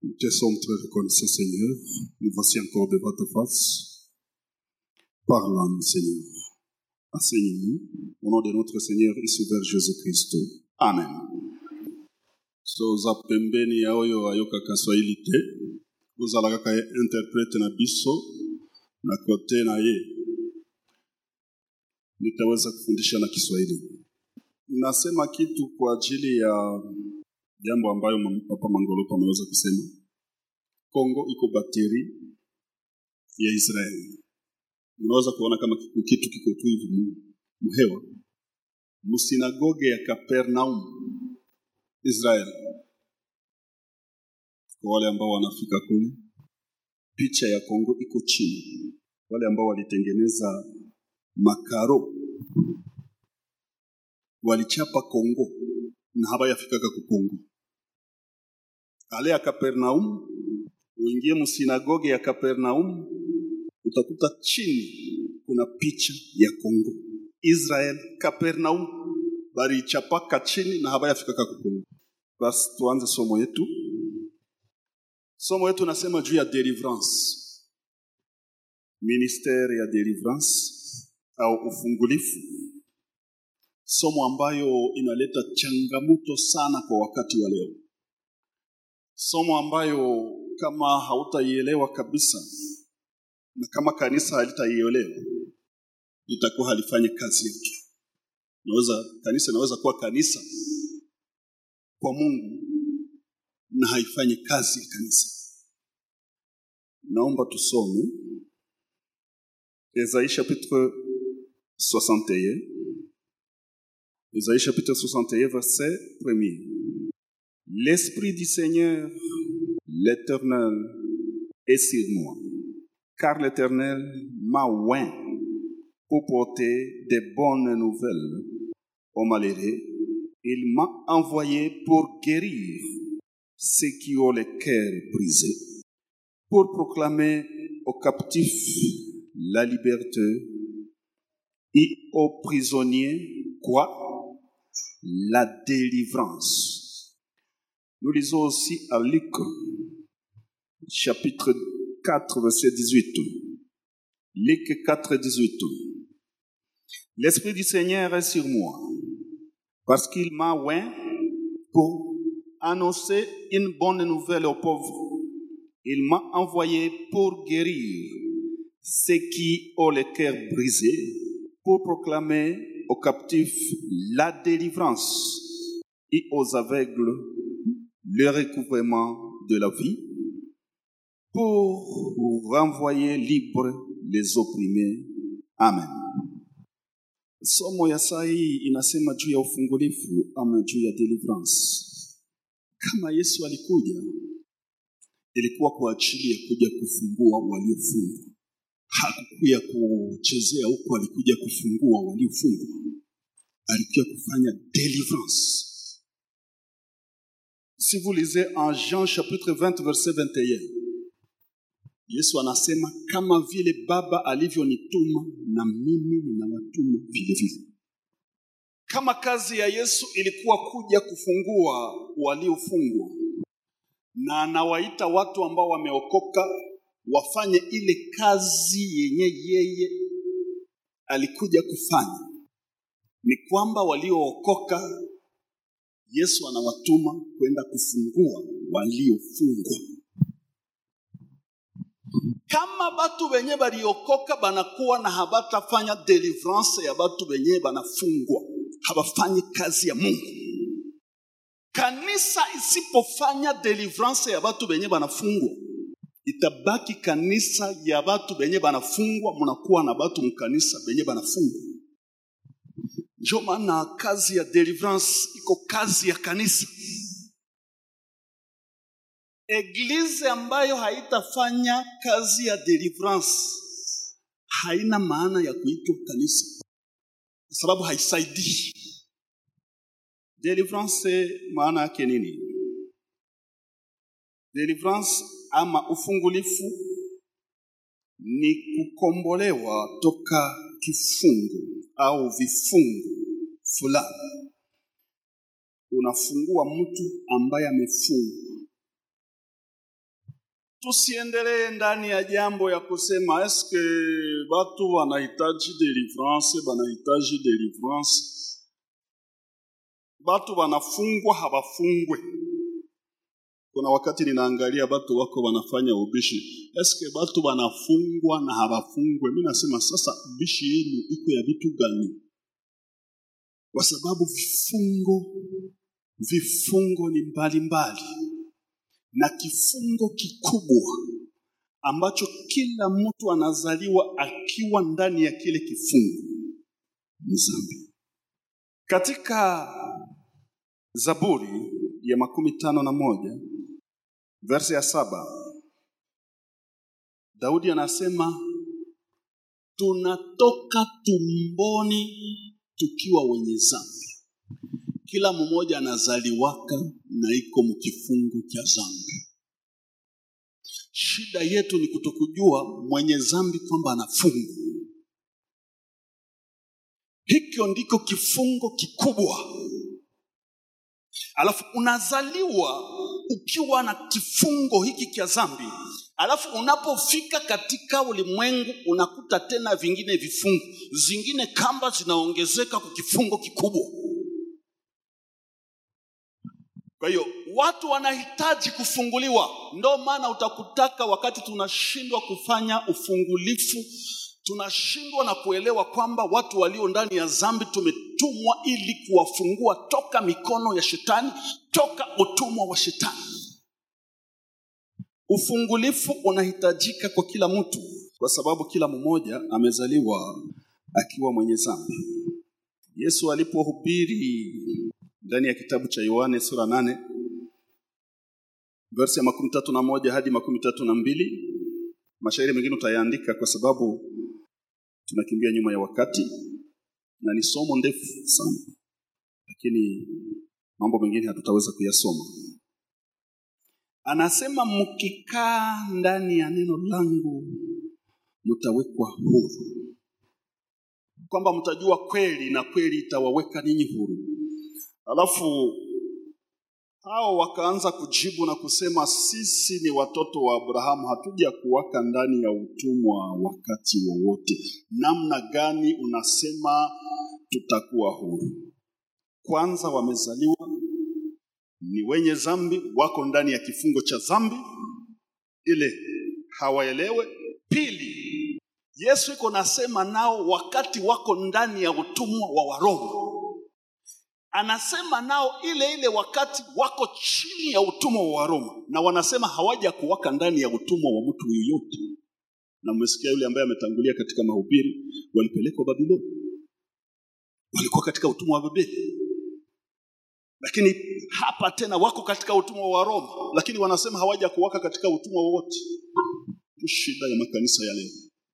Nous te sommes très reconnaissants, Seigneur. Nous voici encore devant ta face. Parle-nous, Seigneur. Enseigne-nous. Au nom de notre Seigneur et Sauveur Jésus-Christ. Amen. soza pembeni ya oyo ayokaka swahili te kozala kaka ye interprete na biso na kote na ye nitaweza kufundisha na kiswahili nasema kitu kwa ajili ya jambo ambayo mam- papa mangolopa ameweza kusema kongo iko bateri ya israeli unaweza kuona kama kiku- kitu kiko tu hivi mu- muhewa musinagoge ya kapernaum israel kwa wale ambao wanafika kule picha ya kongo iko chini wale ambao walitengeneza makaro walichapa kongo na habayafikaka ku kongo ale ya kapernaum uingie msinagoge ya kapernaum utakuta chini kuna picha ya kongo israel kapernaum balichapaka chini na habayafikaka ku kongo basi tuanze somo yetu somo yetu nasema juu ya deliverance ministere ya deliverance au ufungulifu somo ambayo inaleta changamoto sana kwa wakati wa leo somo ambayo kama hautaielewa kabisa na kama kanisa halitaielewa litakuwa halifanye kazi yake naweza kanisa inaweza kuwa kanisa kwa mungu na haifanyi kazi ya kanisa naomba tusome Esaïe chapitre 61 Esaïe chapitre 61 verset 1 L'esprit du Seigneur l'Éternel est sur moi car l'Éternel m'a oint pour porter des bonnes nouvelles aux malheureux il m'a envoyé pour guérir ceux qui ont le cœur brisé pour proclamer aux captifs la liberté et aux prisonniers quoi La délivrance. Nous lisons aussi à Luc chapitre 4 verset 18. Luc 4 18. L'Esprit du Seigneur est sur moi parce qu'il m'a oint pour annoncer une bonne nouvelle aux pauvres. Il m'a envoyé pour guérir ceux qui ont le cœur brisé, pour proclamer aux captifs la délivrance et aux aveugles le recouvrement de la vie, pour renvoyer libres les opprimés. Amen. Somo ya saa hii inasema juu ya ufungulifu ama juu ya deliverance. Kama Yesu alikuja, ilikuwa kwa ajili ya kuja kufungua waliofungwa. Hakukuja kuchezea huko, alikuja kufungua waliofungwa. Alikuja kufanya deliverance. Si vous lisez en Jean chapitre 20 verset 21, Yesu anasema kama vile Baba alivyonituma na mimi ninawatuma vile vile. Kama kazi ya Yesu ilikuwa kuja kufungua waliofungwa, na anawaita watu ambao wameokoka wafanye ile kazi yenye yeye alikuja kufanya, ni kwamba waliookoka Yesu anawatuma kwenda kufungua waliofungwa. Kama batu benye baliokoka banakuwa na habatafanya deliverance ya batu benye banafungwa, habafanyi kazi ya Mungu. Kanisa isipofanya deliverance ya batu benye banafungwa, itabaki kanisa ya batu benye banafungwa, munakuwa na batu mkanisa benye banafungwa. Ndio maana kazi ya deliverance iko kazi ya kanisa. Eglize ambayo haitafanya kazi ya deliverance haina maana ya kuitwa kanisa, kwa sababu haisaidii. Deliverance maana yake nini? Deliverance ama ufungulifu ni kukombolewa toka kifungo au vifungo fulani. Unafungua mtu ambaye amefungwa tusiendelee ndani ya jambo ya kusema eske watu wanahitaji deliverance, wanahitaji deliverance. Watu wanafungwa hawafungwe. Kuna wakati ninaangalia watu wako wanafanya ubishi, eske watu wanafungwa na hawafungwe? Mimi nasema sasa, ubishi yenu iko ya vitu gani? Kwa sababu vifungo vifungo ni mbalimbali mbali na kifungo kikubwa ambacho kila mtu anazaliwa akiwa ndani ya kile kifungo ni dhambi. Katika Zaburi ya makumi tano na moja verse ya saba Daudi anasema tunatoka tumboni tukiwa wenye dhambi. Kila mmoja anazaliwaka na iko mkifungo cha dhambi. Shida yetu ni kutokujua mwenye dhambi kwamba anafungwa. Hikyo ndiko kifungo kikubwa. Alafu unazaliwa ukiwa na kifungo hiki cha dhambi, alafu unapofika katika ulimwengu unakuta tena vingine vifungo, zingine kamba zinaongezeka kwa kifungo kikubwa. Kwa hiyo watu wanahitaji kufunguliwa. Ndo maana utakutaka wakati tunashindwa kufanya ufungulifu, tunashindwa na kuelewa kwamba watu walio ndani ya dhambi tumetumwa ili kuwafungua toka mikono ya shetani, toka utumwa wa shetani. Ufungulifu unahitajika kwa kila mtu, kwa sababu kila mmoja amezaliwa akiwa mwenye dhambi. Yesu alipohubiri ndani ya kitabu cha Yohane sura nane verse ya makumi tatu na moja hadi makumi tatu na mbili Mashairi mengine utayaandika kwa sababu tunakimbia nyuma ya wakati na ni somo ndefu sana, lakini mambo mengine hatutaweza kuyasoma. Anasema mkikaa ndani ya neno langu mtawekwa huru, kwamba mtajua kweli na kweli itawaweka ninyi huru. Alafu hao wakaanza kujibu na kusema, sisi ni watoto wa Abrahamu, hatuja kuwaka ndani ya utumwa wakati wowote. Namna gani unasema tutakuwa huru? Kwanza wamezaliwa ni wenye dhambi, wako ndani ya kifungo cha dhambi ile, hawaelewe. Pili, Yesu iko nasema nao wakati wako ndani ya utumwa wa Waroma anasema nao ile ile wakati wako chini ya utumwa wa Waroma, na wanasema hawaja kuwaka ndani ya utumwa wa mtu yoyote. Na mmesikia yule ambaye ametangulia katika mahubiri, walipelekwa Babiloni, walikuwa katika utumwa wa Babeli, lakini hapa tena wako katika utumwa wa Roma, lakini wanasema hawaja kuwaka katika utumwa wowote. Shida ya makanisa ya leo,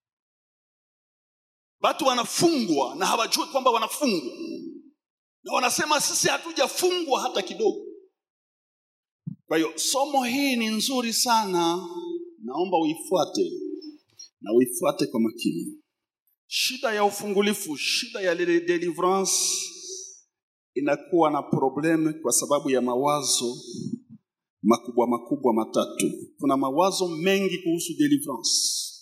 watu wanafungwa na hawajui kwamba wanafungwa na wanasema sisi hatujafungwa hata kidogo. Kwa hiyo somo hii ni nzuri sana, naomba uifuate na uifuate kwa makini. Shida ya ufungulifu, shida ya deliverance inakuwa na probleme kwa sababu ya mawazo makubwa makubwa matatu. Kuna mawazo mengi kuhusu deliverance.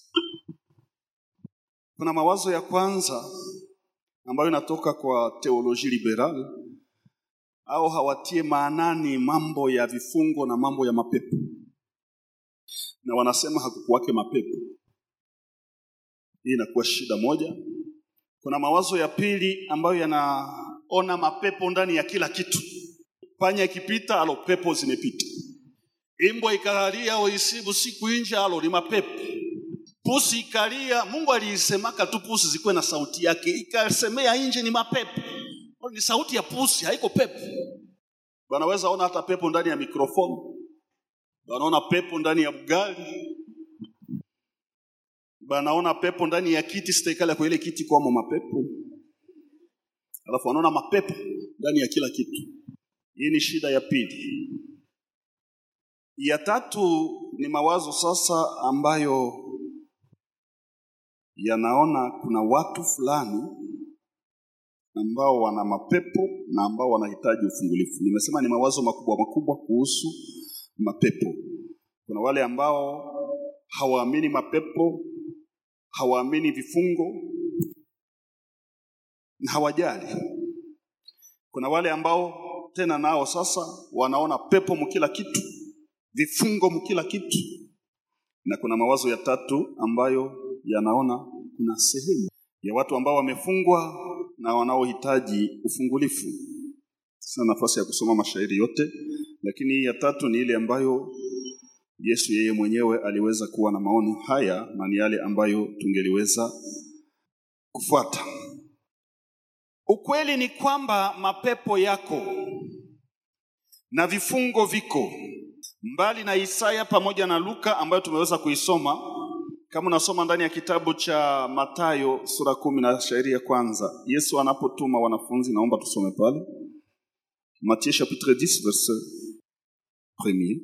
Kuna mawazo ya kwanza ambayo inatoka kwa teoloji liberal au hawatie maanani mambo ya vifungo na mambo ya mapepo, na wanasema hakukuwake mapepo. Hii inakuwa shida moja. Kuna mawazo ya pili ambayo yanaona mapepo ndani ya kila kitu. Panya ikipita, alo pepo zimepita. Imbwa ikalia au isibu siku nje, alo ni mapepo pusi ikalia, Mungu aliisemaka tu pusi zikuwe na sauti yake, ikasemea nje ni mapepo. Ni sauti ya pusi, haiko pepo. Wanaweza ona hata pepo ndani ya mikrofoni, wanaona pepo ndani ya bugali, wanaona pepo ndani ya kiti, sitaikala kwa ile kiti kwamo mapepo, alafu wanaona mapepo ndani ya kila kitu. Hii ni shida ya pili. Ya tatu ni mawazo sasa ambayo yanaona kuna watu fulani ambao wana mapepo na ambao wanahitaji ufungulifu. Nimesema ni mawazo makubwa makubwa kuhusu mapepo. Kuna wale ambao hawaamini mapepo, hawaamini vifungo na hawajali. Kuna wale ambao tena nao sasa wanaona pepo mkila kitu, vifungo mkila kitu, na kuna mawazo ya tatu ambayo yanaona kuna sehemu ya watu ambao wamefungwa na wanaohitaji ufungulifu. Sina nafasi ya kusoma mashairi yote, lakini hii ya tatu ni ile ambayo Yesu yeye mwenyewe aliweza kuwa na maono haya na ni yale ambayo tungeliweza kufuata. Ukweli ni kwamba mapepo yako na vifungo viko mbali na Isaya pamoja na Luka ambayo tumeweza kuisoma. Kama unasoma ndani ya kitabu cha Mathayo sura kumi na shairi ya kwanza, Yesu anapotuma wanafunzi, naomba tusome pale Matthieu chapitre 10 verset premier.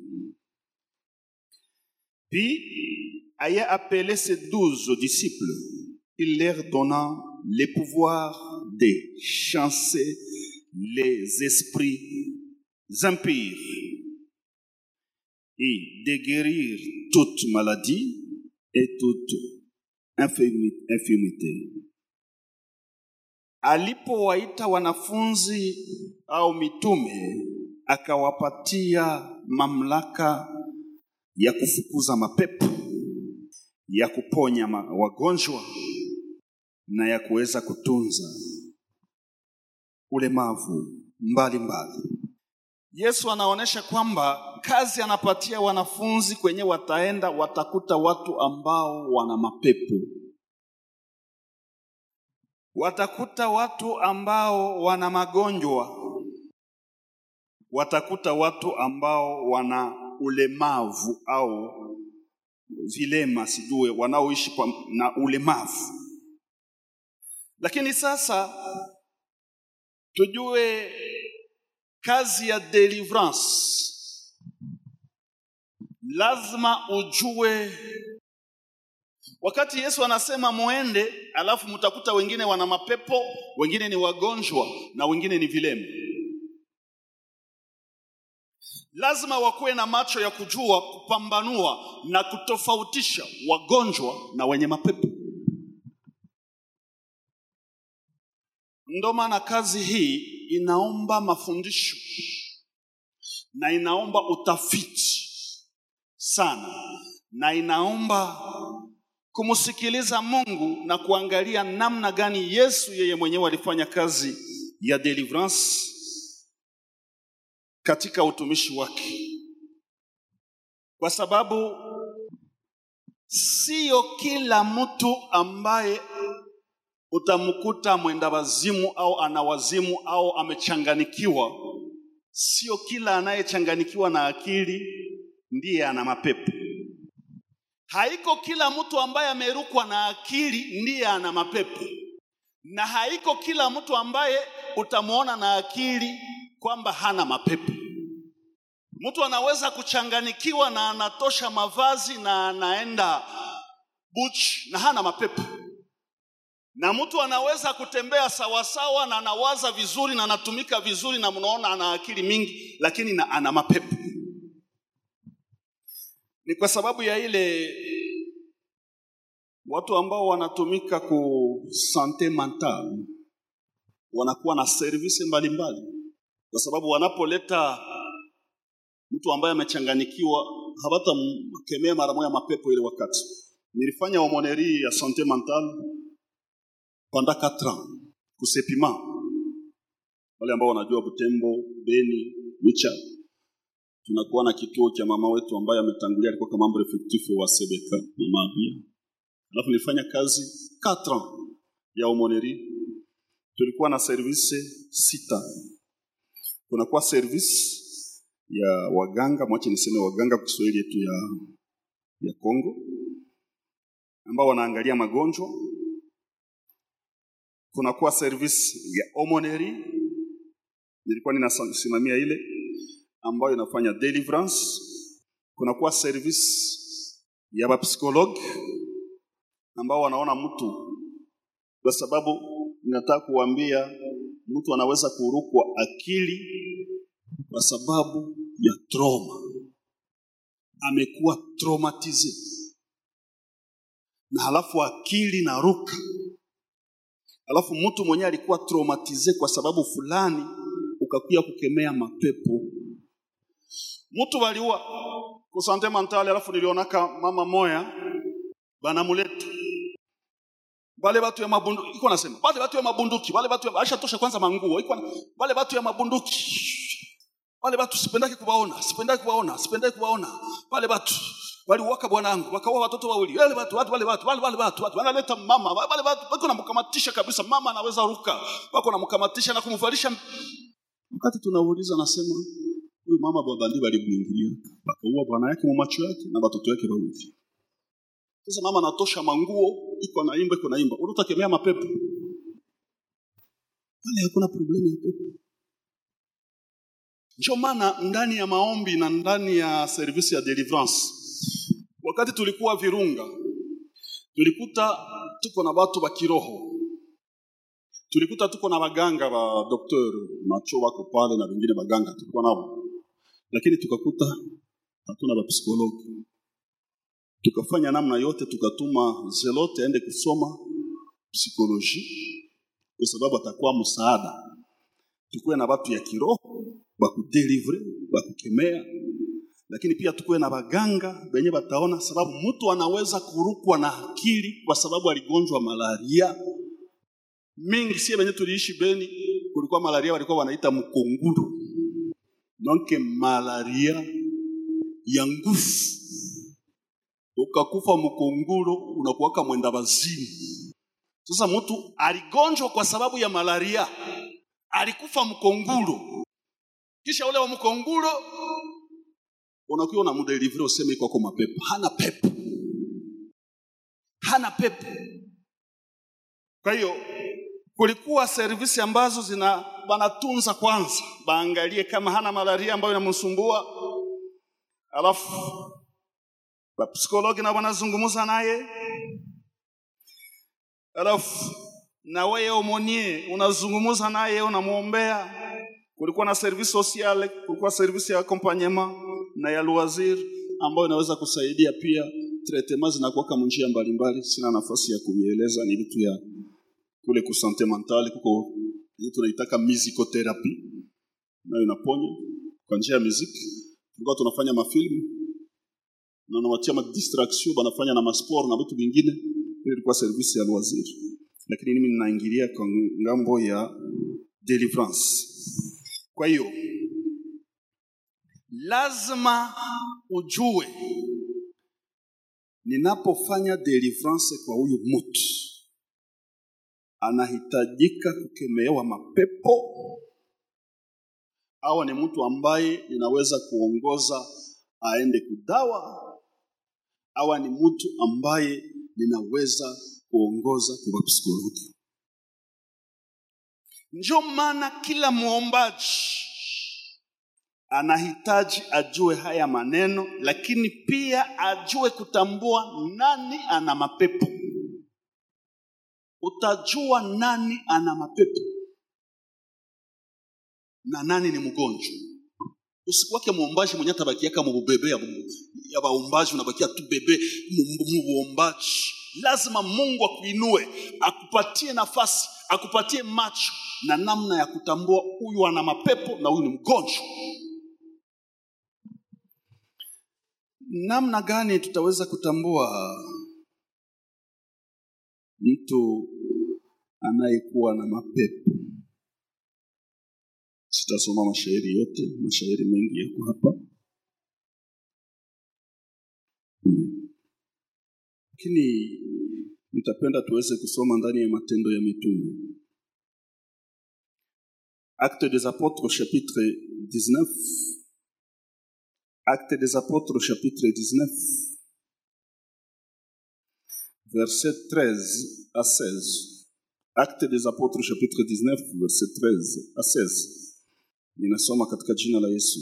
Puis, ayant appelé ses douze disciples, il leur donna le pouvoir de chasser les esprits impurs et de guérir toute maladie et toute infirmi- infirmité. Alipowaita wanafunzi au mitume, akawapatia mamlaka ya kufukuza mapepo, ya kuponya ma- wagonjwa na ya kuweza kutunza ulemavu mbalimbali. Yesu anaonyesha kwamba kazi anapatia wanafunzi kwenye wataenda, watakuta watu ambao wana mapepo, watakuta watu ambao wana magonjwa, watakuta watu ambao wana ulemavu au vilema, sijue wanaoishi kwa- na ulemavu. Lakini sasa tujue kazi ya deliverance, lazima ujue. Wakati Yesu anasema muende, alafu mtakuta wengine wana mapepo, wengine ni wagonjwa na wengine ni vilema. Lazima wakuwe na macho ya kujua, kupambanua na kutofautisha wagonjwa na wenye mapepo. Ndo maana kazi hii inaomba mafundisho na inaomba utafiti sana, na inaomba kumsikiliza Mungu na kuangalia namna gani Yesu yeye mwenyewe alifanya kazi ya deliverance katika utumishi wake, kwa sababu sio kila mtu ambaye utamkuta mwenda wazimu au ana wazimu au amechanganikiwa. Sio kila anayechanganikiwa na akili ndiye ana mapepo. Haiko kila mtu ambaye amerukwa na akili ndiye ana mapepo, na haiko kila mtu ambaye utamwona na akili kwamba hana mapepo. Mtu anaweza kuchanganikiwa na anatosha mavazi na anaenda buch na hana mapepo na mtu anaweza kutembea sawasawa na anawaza vizuri na anatumika vizuri na mnaona ana akili mingi, lakini na ana mapepo. Ni kwa sababu ya ile watu ambao wanatumika ku sante mental wanakuwa na service mbalimbali, kwa sababu wanapoleta mtu ambaye amechanganikiwa hawatamkemea mara moja mapepo ile wakati. Nilifanya homoneri ya sante mental pendant 4 ans kusepima wale ambao wanajua Butembo, Beni, Wicha, tunakuwa na kituo cha mama wetu ambaye ametangulia, alikuwa kama membre effectif wa CBK mama Abia. Alafu nilifanya kazi 4 ans ya homoneri, tulikuwa na service sita. Kunakuwa service ya waganga, mwache niseme waganga kwa Kiswahili yetu ya ya Kongo, ambao wanaangalia magonjwa kunakuwa service ya homoneri, nilikuwa ninasimamia ile ambayo inafanya deliverance. Kunakuwa service ya bapsikolog ambao wanaona mtu, kwa sababu ninataka kuambia mtu anaweza kurukwa akili kwa sababu ya trauma, amekuwa traumatize na halafu akili na ruka alafu mtu mwenyewe alikuwa traumatize kwa sababu fulani ukakuya kukemea mapepo mtu waliua kusante mentale alafu nilionaka mama moya banamuleta bale batu ya mabunduki iko nasema bale batu ya mabunduki bale batu ya aisha tosha kwanza manguo iko na- bale batu ya mabunduki wale watu sipendaki kuwaona sipendaki kuwaona sipendaki kuwaona wale watu waliuaka bwanangu wakaua watoto wawili wale watu watu wale watu wale wale watu watu wanaleta mama wale watu wako namkamatisha kabisa mama anaweza ruka wako namkamatisha na kumvalisha wakati tunauliza nasema huyu mama babandi walimwingilia wakaua bwana yake mu macho yake na watoto yake wawili sasa mama anatosha manguo iko naimba iko naimba unatakemea mapepo wale hakuna problemu ya pepo ndio maana ndani ya maombi na ndani ya service ya deliverance wakati tulikuwa Virunga tulikuta tuko na watu wa kiroho tulikuta tuko na waganga wa doktor macho wako pale na wengine waganga tulikuwa nao lakini tukakuta hatuna wapsikologi tukafanya namna yote tukatuma zelote aende kusoma psikoloji kwa sababu atakuwa msaada tukuwe na watu ya kiroho bakudelivre bakukemea lakini pia tukuwe na baganga benye bataona sababu mtu anaweza kurukwa na akili kwa sababu aligonjwa malaria mingi sie benye tuliishi beni kulikuwa malaria walikuwa wanaita mkonguru donke malaria ya nguvu ukakufa mkonguro unakuwaka mwenda wazimu sasa mtu aligonjwa kwa sababu ya malaria alikufa mkonguro kisha ule wa mkonguro unakuwa unamudelivre useme kwako mapepo hana pepo hana pepo kwa hiyo kulikuwa servisi ambazo zina wanatunza kwanza baangalie kama hana malaria ambayo inamsumbua alafu wapsikologi na wanazungumza naye alafu na wewe omonie unazungumza naye unamwombea kulikuwa na service sociale kulikuwa service ya accompagnement na ya loisir ambayo inaweza kusaidia pia traitement zinakuwa njia mbalimbali sina nafasi ya kuieleza ni vitu ya kule ku sante mentale kuko ile tunaitaka musicotherapy nayo inaponya kwa njia ya muziki tulikuwa tunafanya mafilmu na nawatia ma distraction banafanya na masport na vitu vingine ile ilikuwa service ya loisir lakini mimi ninaingilia kwa ngambo ya deliverance kwa hiyo lazima ujue ninapofanya deliverance kwa huyu mtu anahitajika kukemewa mapepo au ni mtu ambaye ninaweza kuongoza aende kudawa au ni mtu ambaye ninaweza kuongoza kwa psikologi ndio maana kila mwombaji anahitaji ajue haya maneno lakini pia ajue kutambua nani ana mapepo utajua nani ana mapepo na nani ni mgonjwa usikuwake muombaji mwenye atabakiaka mubebe ya, ya baombaji unabakia tu bebe muombaji lazima mungu akuinue akupatie nafasi akupatie macho na namna ya kutambua huyu ana mapepo na huyu ni mgonjwa namna gani tutaweza kutambua mtu anayekuwa na mapepo sitasoma mashairi yote mashairi mengi yako hapa lakini nitapenda tuweze kusoma ndani ya matendo ya mitume acte des apôtres chapitre 19 acte des apôtres chapitre 19 verset 13 à 16 acte des apôtres chapitre 19 verset 13 à 16 ninasoma katika jina la yesu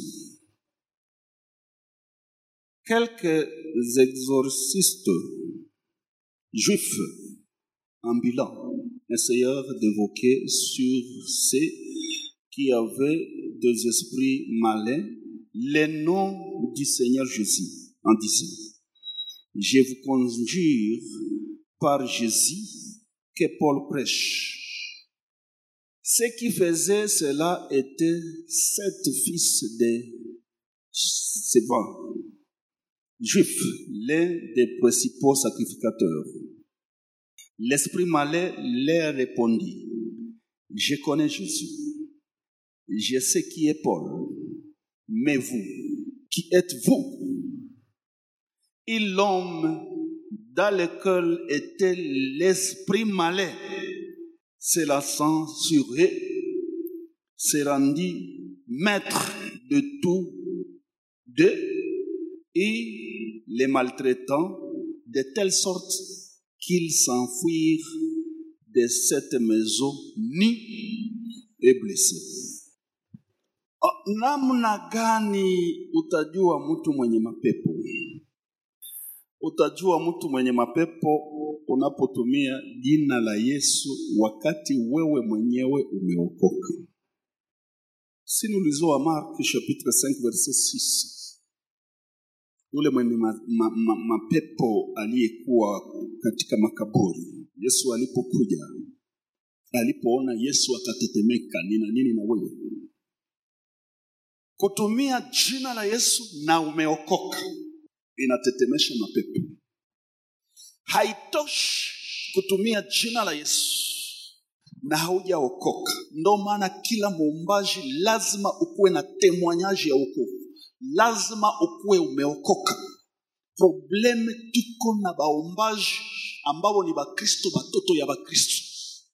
quelques exorcistes juifs ambulants essayèrent d'évoquer sur ceux qui avaient des esprits malins le nom du Seigneur Jésus en disant Je vous conjure par Jésus que Paul prêche. Ce qui faisait cela était sept fils de Sévan, juifs, l'un des principaux sacrificateurs. L'esprit malais leur répondit, je connais Jésus, je sais qui est Paul, mais vous, qui êtes-vous Et l'homme dans lequel était l'esprit malais se lassant sur eux, se rendit maître de tout d'eux et les maltraitant de telle sorte qu'ils s'enfuirent de cette maison nus et blessés. Ah, Namna gani utajua mtu mwenye mapepo? Utajua mtu mwenye mapepo unapotumia jina la Yesu wakati wewe mwenyewe umeokoka. Si nous lisons à Marc chapitre 5 verset 6. Yule mwenye ma, ma, ma, mapepo aliyekuwa katika makaburi, Yesu alipokuja, alipoona Yesu akatetemeka, nina nini na wewe? Kutumia jina la Yesu na umeokoka inatetemesha mapepo. Haitoshi kutumia jina la Yesu na haujaokoka. Ndo maana kila muumbaji lazima ukuwe na temwanyaji ya wokovu, lazima ukuwe umeokoka. Probleme tuko na baumbaji ambao ni Bakristo, batoto ya Bakristo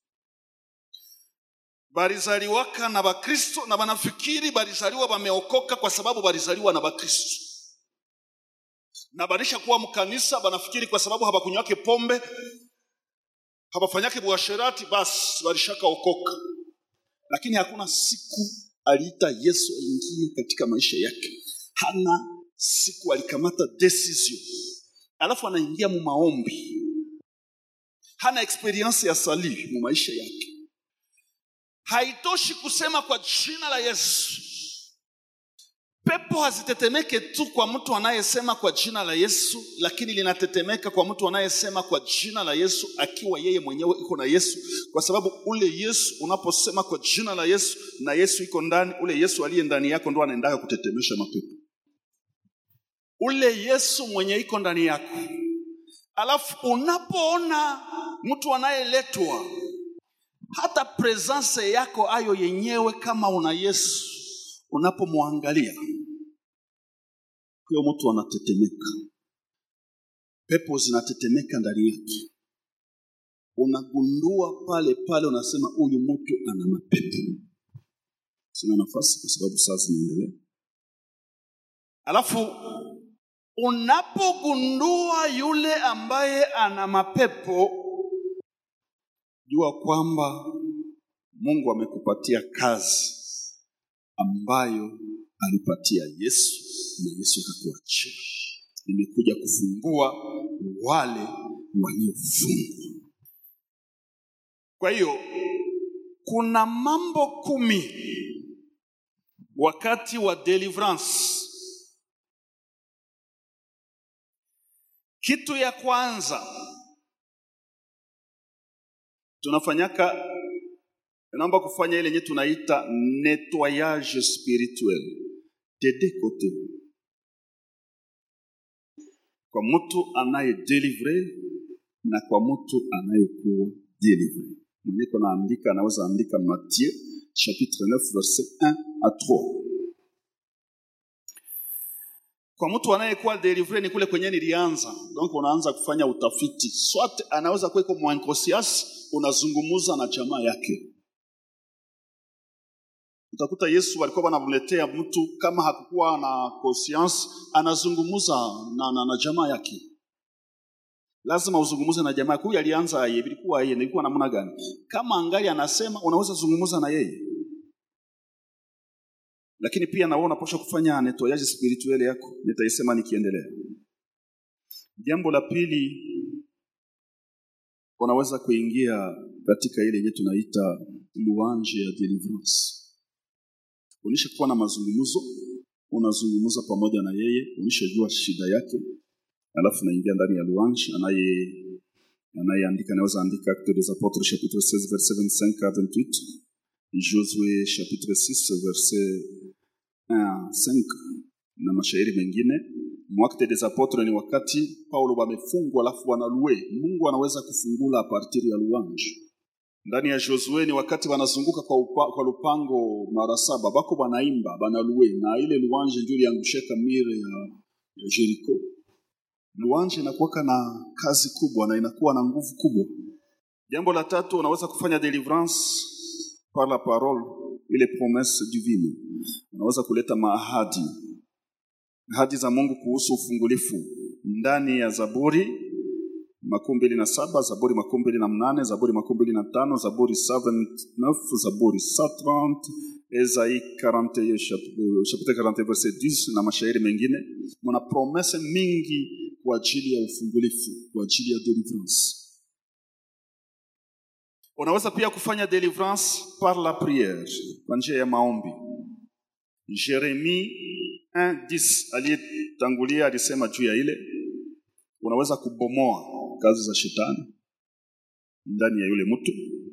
balizaliwaka na Bakristo na banafikiri balizaliwa bameokoka kwa sababu balizaliwa na Bakristo na banisha kuwa mkanisa banafikiri kwa sababu habakunywake pombe habafanyake buasherati basi balishaka okoka lakini hakuna siku aliita yesu aingie katika maisha yake hana siku alikamata decision alafu anaingia mu maombi hana experience ya sali mu maisha yake haitoshi kusema kwa jina la yesu pepo hazitetemeke tu kwa mtu anayesema kwa jina la yesu lakini linatetemeka kwa mtu anayesema kwa jina la yesu akiwa yeye mwenyewe iko na yesu kwa sababu ule yesu unaposema kwa jina la yesu na yesu iko ndani ule yesu aliye ndani yako ndo anaendaka kutetemesha mapepo ule yesu mwenye iko ndani yako alafu unapoona mtu anayeletwa hata presence yako ayo yenyewe kama una yesu unapomwangalia huyo mtu anatetemeka pepo zinatetemeka ndani yake unagundua pale pale unasema huyu mtu ana mapepo sina nafasi kwa sababu saa zinaendelea alafu unapogundua yule ambaye ana mapepo jua kwamba mungu amekupatia kazi ambayo alipatia yesu na yesu akakuachia nimekuja kufungua wale waliofungwa kwa hiyo kuna mambo kumi wakati wa deliverance kitu ya kwanza tunafanyaka naomba kufanya ile yenye tunaita nettoyage spirituel tede kote kwa mtu anayedelivre na kwa mtu anayekuwa delivre mwenye naandika anaweza andika Matthieu chapitre 9 verset 1 à 3 kwa mtu anayekuwa delivre ni kule kwenye nilianza donc unaanza kufanya utafiti swat anaweza kuwa iko mwankosias unazungumuza na jamaa yake utakuta yesu walikuwa wanamletea mtu kama hakukuwa na conscience anazungumuza na, na, na jamaa yake lazima uzungumuze na jamaa huyu alianza yeye ilikuwa yeye ilikuwa namna gani kama angali anasema unaweza zungumuza na yeye lakini pia na wewe unapaswa kufanya nettoyage spirituel yako nitaisema nikiendelea jambo la pili unaweza kuingia katika ile yenye tunaita louange ya deliverance unisha kuwa na mazungumzo unazungumza pamoja na yeye unishajua shida yake alafu naingia ndani ya louange anaye anayeandika anaweza andika Actes des Apôtres chapitre 16 verset 25 à 28, Josué chapitre 6 verset 1 5 na mashairi mengine. Mwakte des Apôtres ni wakati Paulo wamefungwa alafu wanalue. Mungu anaweza kufungula a partir ya louange. Ndani ya Josue ni wakati wanazunguka kwa, upa, kwa lupango mara saba, bako banaimba banalue, na ile louange ndio iliangushaka mire ya, ya Jericho. Louange inakuwa na kazi kubwa na inakuwa na nguvu kubwa. Jambo la tatu, unaweza kufanya deliverance par la parole, ile promesse divine. Unaweza kuleta maahadi ahadi za Mungu kuhusu ufungulifu ndani ya Zaburi makumi mbili na saba Zaburi makumi mbili na mnane Zaburi makumi mbili na tano Zaburi 79 Zaburi 130 Esaïe 41 chapitre 41 verset 10 na mashairi mengine. Muna promese mingi kwa ajili ya ufungulifu, kwa ajili ya deliverance. Unaweza pia kufanya deliverance par la prière, kwa njia ya maombi. Jeremie 1:10 aliyetangulia alisema juu ya ile, unaweza kubomoa kazi za shetani ndani ya yule mtu.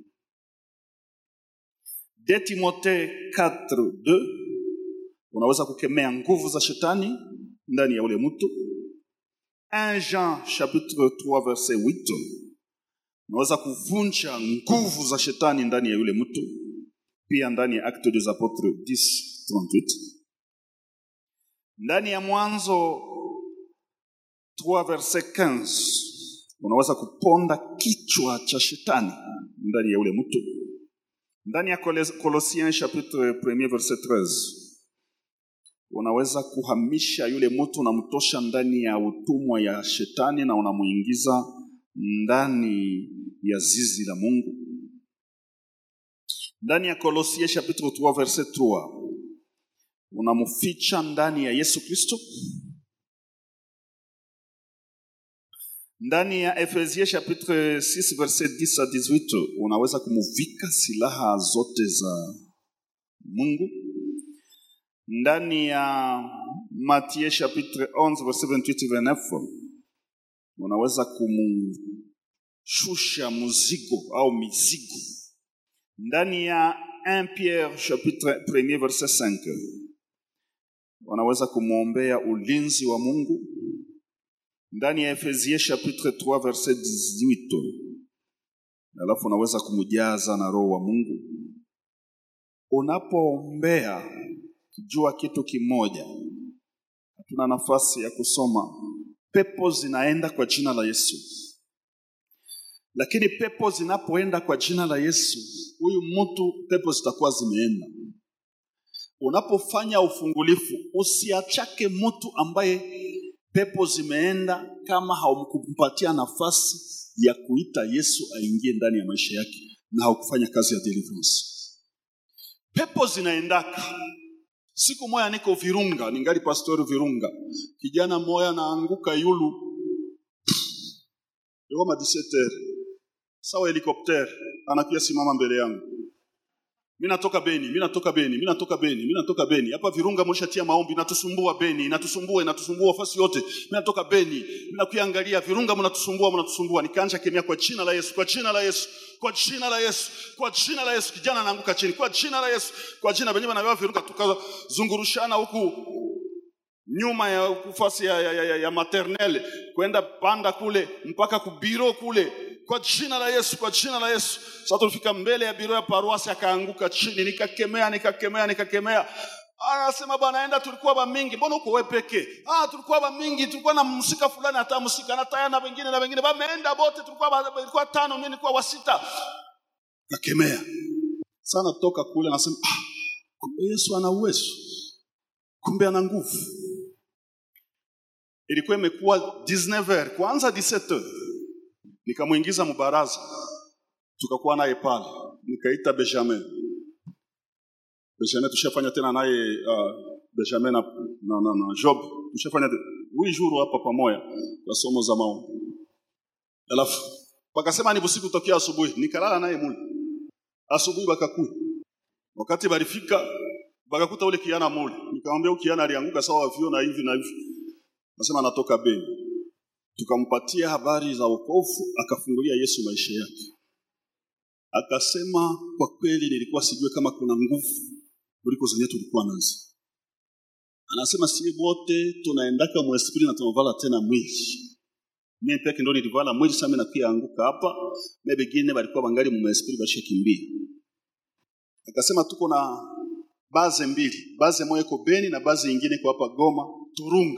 De Timothée 4:2 unaweza kukemea nguvu za shetani ndani ya yule mtu. 1 Jean chapitre 3 verset 8 unaweza kuvunja nguvu za shetani ndani ya yule mtu. Pia ndani ya Actes des Apôtres 10:38 ndani ya Mwanzo 3 verset 15 unaweza kuponda kichwa cha shetani ndani ya ule mtu. Ndani ya Colossiens chapitre 1 verset 13 unaweza kuhamisha yule mtu, unamtosha ndani ya utumwa ya shetani na unamuingiza ndani ya zizi la Mungu. Ndani ya Colossiens chapitre 3 verset 3 unamficha ndani ya Yesu Kristo. Ndani ya Efesie chapitre 6 verset 10 à 18 unaweza kumuvika silaha zote za Mungu. Ndani ya Matthieu chapitre 11 verset 28 29 unaweza kumshusha muzigo au mizigo. Ndani ya 1 Pierre chapitre 1 verset 5 wanaweza kumwombea ulinzi wa Mungu. Ndani ya Efesie chapitre 3 verset 18, alafu unaweza kumjaza na roho wa Mungu. Unapoombea, jua kitu kimoja, hatuna nafasi ya kusoma. Pepo zinaenda kwa jina la Yesu, lakini pepo zinapoenda kwa jina la Yesu, huyu mtu pepo zitakuwa zimeenda Unapofanya ufungulifu, usiachake mtu ambaye pepo zimeenda kama haumkumpatia nafasi ya kuita Yesu aingie ndani ya maisha yake na haukufanya kazi ya deliverance. Pepo zinaendaka. Siku moya niko Virunga, ningali pastori Virunga, kijana moya naanguka yulu yoma 17 sawa helikopter anakuya simama mbele yangu mimi natoka Beni, mimi natoka Beni, mimi natoka Beni, mimi natoka Beni. Hapa Virunga mlishatia maombi, natusumbua Beni, natusumbua, inatusumbua fasi yote. Mimi natoka Beni, mimi nakuangalia Virunga mnatusumbua, mnatusumbua. Nikaanza kemea kwa jina la Yesu, kwa jina la Yesu, kwa jina la Yesu, kwa jina la Yesu. Kijana anaanguka chini, kwa jina la Yesu, kwa jina benye banawewa Virunga, tukazungurushana huku nyuma ya kufasi ya, ya, ya, ya maternelle kwenda panda kule mpaka kubiro kule kwa jina la Yesu, kwa jina la Yesu. Sasa tulifika mbele ya biro ya paruasi, akaanguka chini, nikakemea, nikakemea, nikakemea. Anasema bwana, enda, tulikuwa ba mingi, mbona uko wewe peke? Ah, tulikuwa ba mingi, tulikuwa na msika fulani, hata msika na taya na wengine na wengine, bameenda bote, tulikuwa ba, tulikuwa tano, mimi nilikuwa wa sita. Nakemea sana, toka kule, anasema ah, kumbe Yesu ana uwezo, kumbe ana nguvu. Ilikuwa imekuwa 19h kwanza 17h nikamwingiza mubaraza, tukakuwa naye pale, nikaita Benjamin. Benjamin tushafanya tena naye uh, Benjamin na, na, na, na Job tushafanya huyu juru hapa pamoja kwa somo za maombi, alafu wakasema ni busiku tokea asubuhi, nikalala naye mule asubuhi, bakakuya wakati balifika bakakuta ule kiana mule, nikamwambia ukiana alianguka sawa vio na hivi na hivi, nasema anatoka Beni tukampatia habari za wokovu, akafungulia Yesu maisha yake, akasema kwa kweli, nilikuwa sijue kama kuna nguvu kuliko zenye tulikuwa nazo. Anasema si wote tunaendaka mwespiri na tunavala tena mwili. Mimi peke ndo nilivala mwili, sasa mimi nakuya anguka hapa, na wengine walikuwa bangali mu mwespiri bashakimbia. Akasema tuko na baze mbili, baze moja iko Beni na baze nyingine iko hapa Goma, Turunga.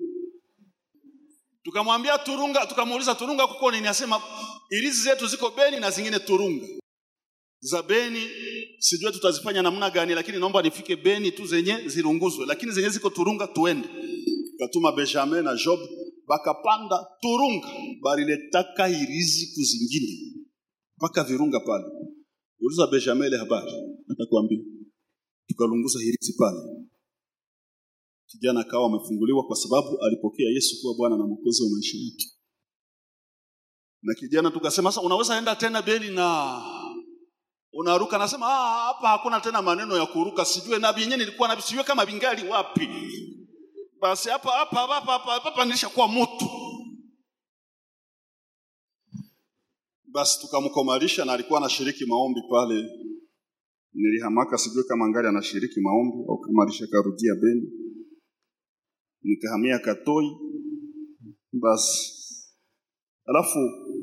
Tukamwambia Turunga, tukamuuliza Turunga kuko nini? Asema ilizi zetu ziko Beni na zingine Turunga. Za Beni sijue tutazifanya namna gani, lakini naomba nifike Beni tu zenye zirunguzwe, lakini zenye ziko Turunga tuende. Katuma Benjamin na Job bakapanda Turunga, baliletaka irizi kuzingine mpaka Virunga pale. Uliza Benjamin ile habari, atakwambia. Tukalunguza hirizi pale, kijana akawa amefunguliwa kwa sababu alipokea Yesu kuwa Bwana na Mwokozi wa maisha yake. Na kijana tukasema, sasa unaweza enda tena Beni na unaruka. Nasema ah, hapa hakuna tena maneno ya kuruka, sijue na vyenyewe nilikuwa na sijue kama vingali wapi. Basi hapa hapa hapa hapa hapa nilishakuwa mtu. Basi tukamkomalisha na alikuwa anashiriki maombi pale. Nilihamaka, sijue kama ngali anashiriki maombi au kama alishakarudia Beni. Nikahamia Katoi. Basi alafu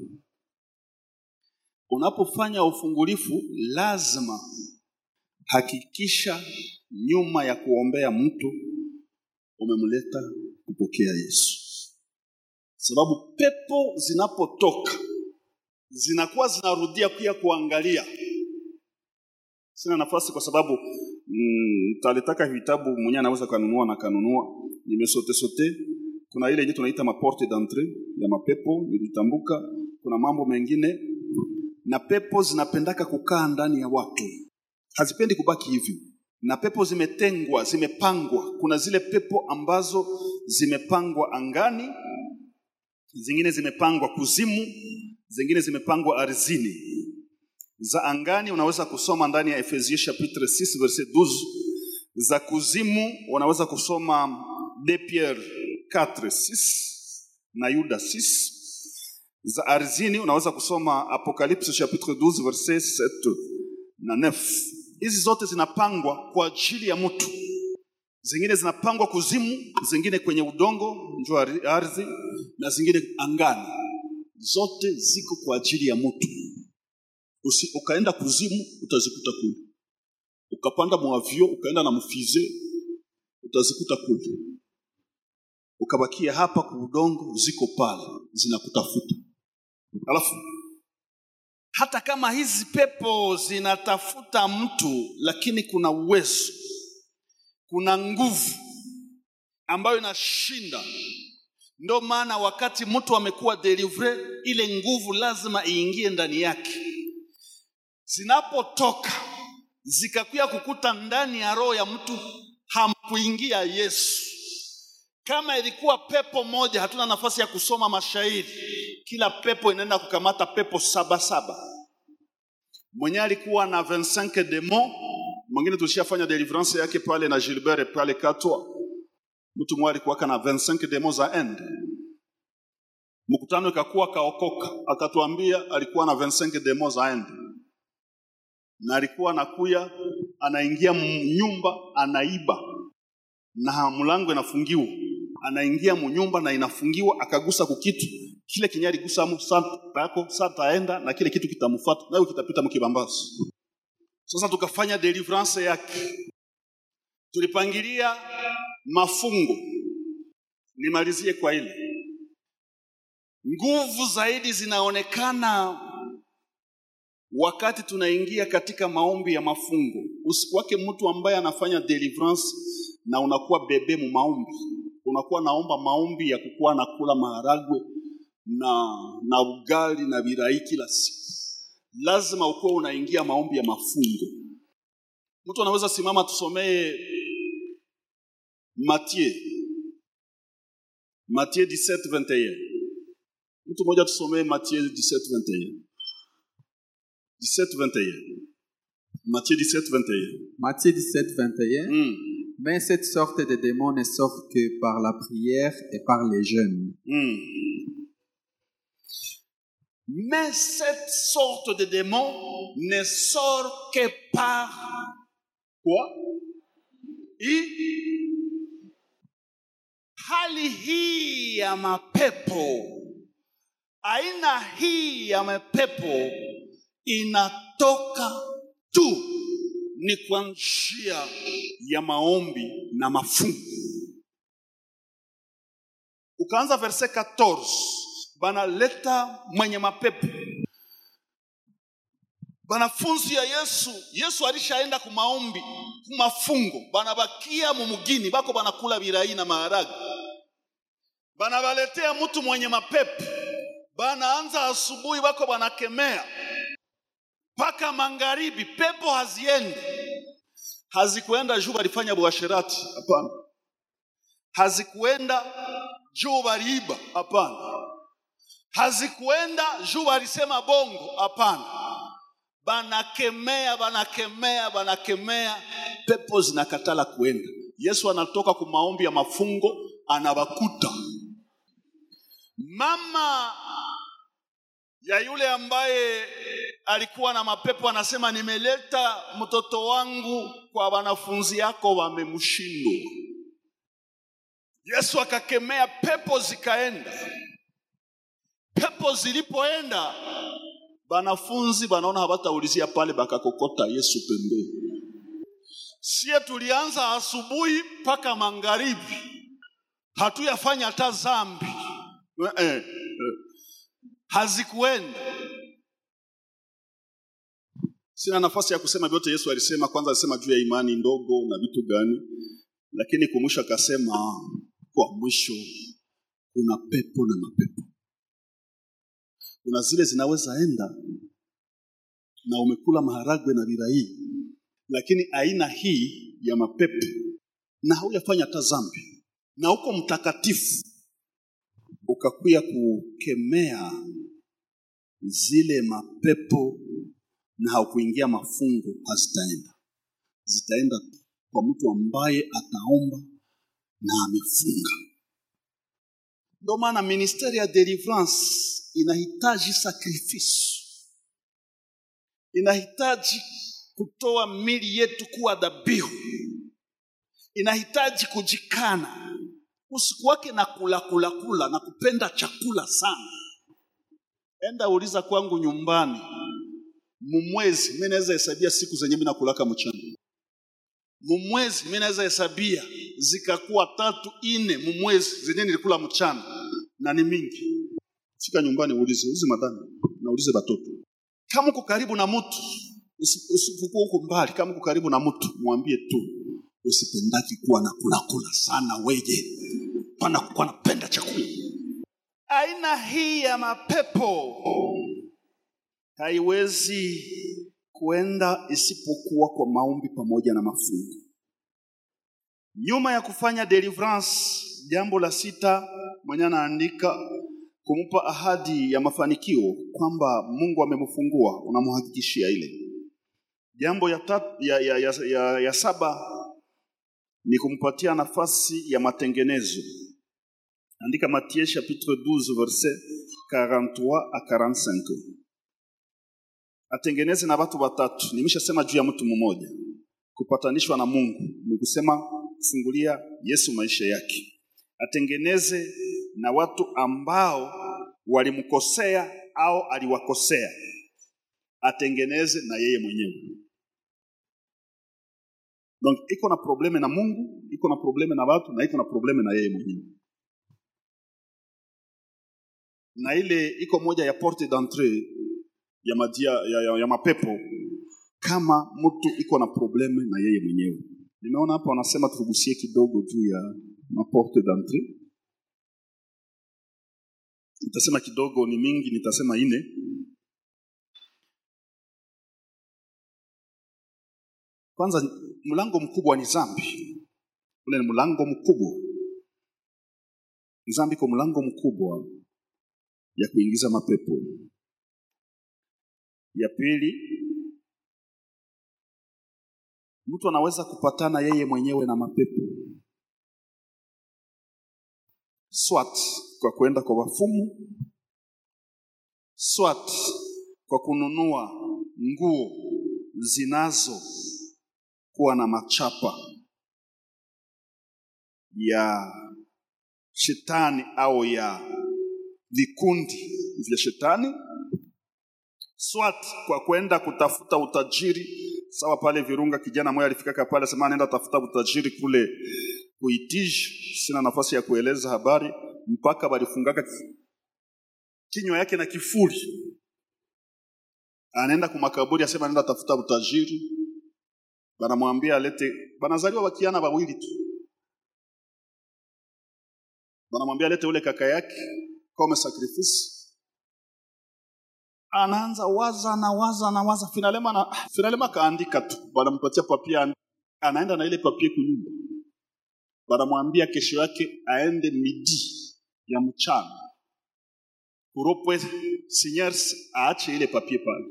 unapofanya ufungulifu lazima hakikisha nyuma ya kuombea mtu umemleta kupokea Yesu, sababu pepo zinapotoka zinakuwa zinarudia pia kuangalia. Sina nafasi kwa sababu mm, talitaka vitabu mwenyewe anaweza kanunua na kanunua. Nimesote sote, kuna ile yenye tunaita maporte d'entrée ya mapepo nilitambuka. Kuna mambo mengine na pepo zinapendaka kukaa ndani ya watu, hazipendi kubaki hivi. Na pepo zimetengwa, zimepangwa. Kuna zile pepo ambazo zimepangwa angani, zingine zimepangwa kuzimu, zingine zimepangwa ardhini. Za angani unaweza kusoma ndani ya Efesie chapitre 6 verset 12. Za kuzimu unaweza kusoma de Pierre 4 6 na Yuda 6 za ardhini unaweza kusoma Apocalypse chapitre 12 verset 7 na 9. Hizi zote zinapangwa kwa ajili ya mtu, zingine zinapangwa kuzimu, zingine kwenye udongo njoo ardhi, na zingine angani. Zote ziko kwa ajili ya mtu. Usi, ukaenda kuzimu utazikuta kule, ukapanda mwavio ukaenda na mfize utazikuta kule, ukabakia hapa kwa udongo, ziko pale zinakutafuta. Alafu hata kama hizi pepo zinatafuta mtu, lakini kuna uwezo, kuna nguvu ambayo inashinda. Ndio maana wakati mtu amekuwa delivre, ile nguvu lazima iingie ndani yake. Zinapotoka zikakuya kukuta ndani ya roho ya mtu, hamkuingia Yesu. Kama ilikuwa pepo moja, hatuna nafasi ya kusoma mashairi. Kila pepo inaenda kukamata pepo saba saba. Mwenye alikuwa na 25 demo, mwingine tulishafanya deliverance yake pale na Gilbert pale Katwa. Mtu mmoja alikuwa na 25 demo za end. Mkutano ikakuwa kaokoka, akatuambia alikuwa na 25 demo za end, na alikuwa anakuya anaingia nyumba anaiba, na mlango inafungiwa anaingia munyumba na inafungiwa, akagusa kukitu kile kenye aligusa mu santa yako sataenda na kile kitu kitamfuata nayo kitapita mkibambazi. Sasa tukafanya deliverance yake, tulipangilia mafungo. Nimalizie kwa ile nguvu zaidi zinaonekana wakati tunaingia katika maombi ya mafungo. Usikuwake mtu ambaye anafanya deliverance na unakuwa bebe mu maombi unakuwa naomba maombi ya kukuwa na kula maharagwe na na ugali na birai kila siku. Lazima ukuwa unaingia maombi ya mafungo. Mtu anaweza simama, tusomee Mathieu Mathieu 17:21. Mtu mmoja tusomee Mathieu 17:21. 17:21. Matthieu 17, 21. Matthieu 17, 21. Mm. Mais cette sorte de démons ne sortent que par la prière et par les jeûnes. Mm. Mais cette sorte de démon ne sort que par quoi I, hali hii ya mapepo, aina hii ya mapepo inatoka tu ni kwa njia ya maombi na mafungu. Ukaanza verse 14, banaleta mwenye mapepo banafunzi ya Yesu. Yesu alishaenda kumaombi kumafungo, banabakia mumugini bako banakula birai na maharagi, banabaletea mtu mwenye mapepo, banaanza asubuhi bako banakemea mpaka magharibi, pepo haziende. Hazikuenda juu balifanya buasherati, hapana. Hazikuenda juu baliiba, hapana. Hazikuenda juu balisema bongo, hapana. Banakemea, banakemea, banakemea, pepo zinakatala kuenda. Yesu anatoka ku maombi ya mafungo, anabakuta mama ya yule ambaye alikuwa na mapepo anasema, nimeleta mtoto wangu kwa wanafunzi yako, wamemshindwa. Yesu akakemea, pepo zikaenda. Pepo zilipoenda, banafunzi banaona habataulizia pale, bakakokota Yesu pembeni. Sie tulianza asubuhi mpaka magharibi, hatuyafanya hata zambi eh, eh, eh. hazikuenda Sina nafasi ya kusema vyote Yesu alisema. Kwanza alisema juu ya imani ndogo na vitu gani, lakini kwa mwisho akasema, kwa mwisho kuna pepo na mapepo. Kuna zile zinaweza enda na umekula maharagwe na birai, lakini aina hii ya mapepo na haujafanya hata dhambi na uko mtakatifu, ukakuya kukemea zile mapepo na haukuingia mafungo, hazitaenda. Zitaenda kwa mtu ambaye ataomba na amefunga. Ndio maana ministeri ya deliverance inahitaji sacrifice, inahitaji kutoa mili yetu kuwa dhabihu, inahitaji kujikana. Usiku wake na kula kula kula na kupenda chakula sana. Enda uliza kwangu nyumbani mumwezi mimi naweza hesabia siku zenye mimi nakulaka mchana. Mumwezi mimi naweza hesabia zikakuwa tatu ine mumwezi zenye nilikula mchana na ni mingi. Fika nyumbani uulize, ulize madami na ulize batoto. Kama uko karibu na mtu usipokuwa huko mbali, kama uko karibu na mtu mwambie tu usipendaki kuwa na kula kula sana weje, pana kuwa napenda chakula. Aina hii ya mapepo haiwezi kuenda isipokuwa kwa maombi pamoja na mafungo. Nyuma ya kufanya deliverance, jambo la sita mwenye anaandika kumpa ahadi ya mafanikio kwamba Mungu amemfungua, unamhakikishia ile. Jambo ya, tat, ya, ya, ya, ya, ya saba ni kumpatia nafasi ya matengenezo. Andika Matthieu chapitre 12 verset 43 à 45 atengeneze na watu watatu. Nimeshasema juu ya mtu mmoja. Kupatanishwa na Mungu ni kusema kufungulia Yesu maisha yake. Atengeneze na watu ambao walimkosea au aliwakosea, atengeneze na yeye mwenyewe. Donc iko na probleme na Mungu, iko na probleme na watu na iko na probleme na yeye mwenyewe. Na ile iko moja ya porte d'entrée ya, madia, ya, ya, ya mapepo kama mtu iko na probleme na yeye mwenyewe. Nimeona hapa wanasema tugusie kidogo juu ya maporte d'entrée. Nitasema kidogo, ni mingi, nitasema ine. Kwanza, mlango mkubwa ni zambi. Ule ni mlango mkubwa, zambi kwa mlango mkubwa ya kuingiza mapepo. Ya pili, mtu anaweza kupatana yeye mwenyewe na mapepo, swat kwa kwenda kwa wafumu swat kwa kununua nguo zinazo kuwa na machapa ya shetani au ya vikundi vya shetani swat kwa kwenda kutafuta utajiri sawa pale Virunga kijana mmoja alifikaka pale sema anaenda tafuta utajiri kule kuitiji sina nafasi ya kueleza habari mpaka balifungaka kinywa yake na kifuri anaenda kumakaburi asema anaenda tafuta utajiri banamwambia alete banazaliwa wakiana wawili tu banamwambia alete ule kaka yake kama sacrifice anaanza waza na waza na waza finalema na finalema kaandika tu banampatia papia anaenda na ile papie kunyumba banamwambia kesho yake aende midi ya mchana kuropwe signers aache ile papie pale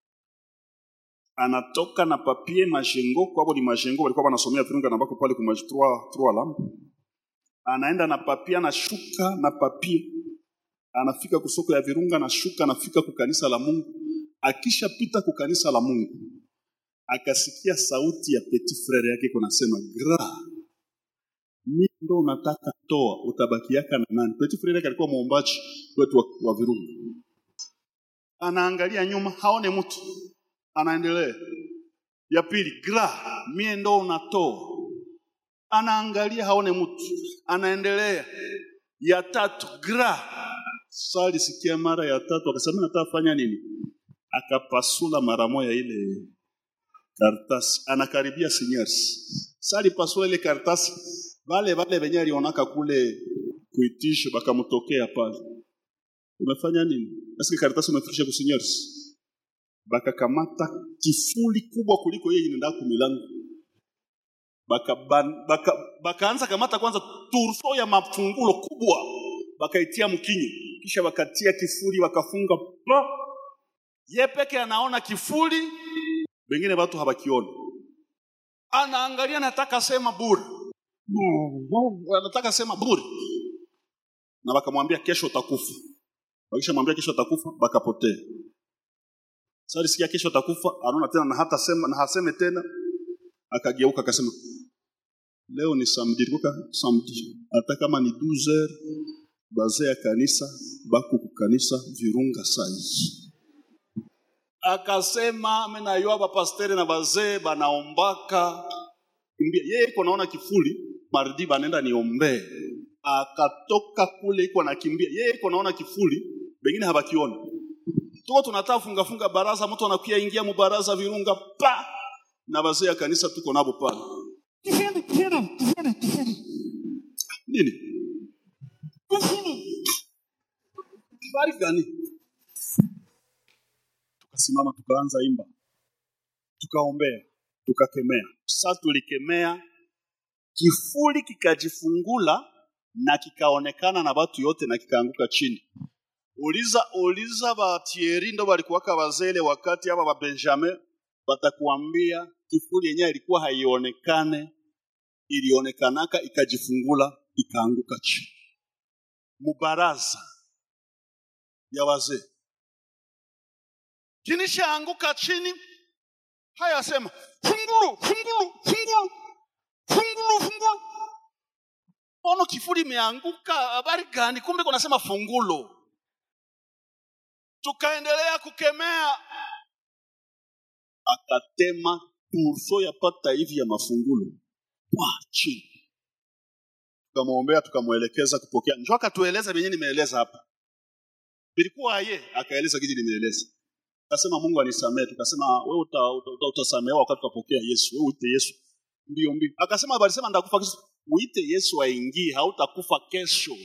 anatoka na papie majengo kwabo ni majengo walikuwa wanasomea virunga na bako pale kuma trois trois lampe anaenda na papie anashuka na papie anafika kusoko ya virunga anashuka anafika kukanisa la Mungu akishapita kukanisa la Mungu akasikia sauti ya petit frere yake kunasema gra mimi ndo unataka toa utabaki yaka na nani petit frere yake alikuwa muombaji wetu wa, wa virunga anaangalia nyuma haone mtu anaendelea ya pili gra mie ndo unatoa anaangalia haone mtu anaendelea ya tatu gra sali sikia mara ya tatu akasema nataka fanya nini akapasula mara moja ile karatasi anakaribia seniors sali pasula ile karatasi vale vale venye alionaka kule kuitisha bakamtokea pale umefanya nini basi karatasi umefikisha kwa seniors bakakamata kifuli kubwa kuliko yeye inaenda kumilango baka baka bakaanza kamata kwanza turso ya mafungulo kubwa bakaitia mkinyi kisha wakatia kifuli wakafunga pa ye peke anaona kifuli wengine watu hawakiona anaangalia nataka sema bure anataka sema bure na wakamwambia kesho utakufa wakishamwambia kesho utakufa bakapotea sasa sikia kesho utakufa anaona tena na hata sema na haseme tena akageuka akasema leo ni samedi ilikuwa samedi hata kama ni 12 bazee ya kanisa bako kukanisa virunga sai akasema amenayua bapastere na bazee banaombaka kimbia yeye iko naona kifuli mardi banenda niombee akatoka kule iko anakimbia yeye iko naona kifuli bengine habakiona tuko tunataka funga funga baraza mtu anakuya ingia mubaraza virunga pa na bazee ya kanisa tuko nabo pale nini habari gani tukasimama tukaanza imba tukaombea tukakemea sasa tulikemea kifuli kikajifungula na kikaonekana na watu yote na kikaanguka chini uliza uliza batieri ndo balikuwaka bazele wakati aba ba Benjamin batakuambia kifuli yenyewe ilikuwa haionekane ilionekanaka ikajifungula ikaanguka chini mubaraza ya wazee kinishaanguka chini haya sema fungulu fungulu fungulu fungulu fungulu ono kifuli imeanguka habari gani kumbe kunasema fungulo tukaendelea kukemea akatema turso ya pata hivi ya mafungulo kwa chini tukamwombea tukamwelekeza kupokea njo akatueleza vyenye nimeeleza hapa vilikuwa ye akaeleza kiji nimeeleza akasema mungu anisamee tukasema wewe uta, uta, uta, utasamehewa wakati utapokea yesu wewe uite yesu mbio mbio akasema balisema ndakufa kesho uite yesu aingie hautakufa kesho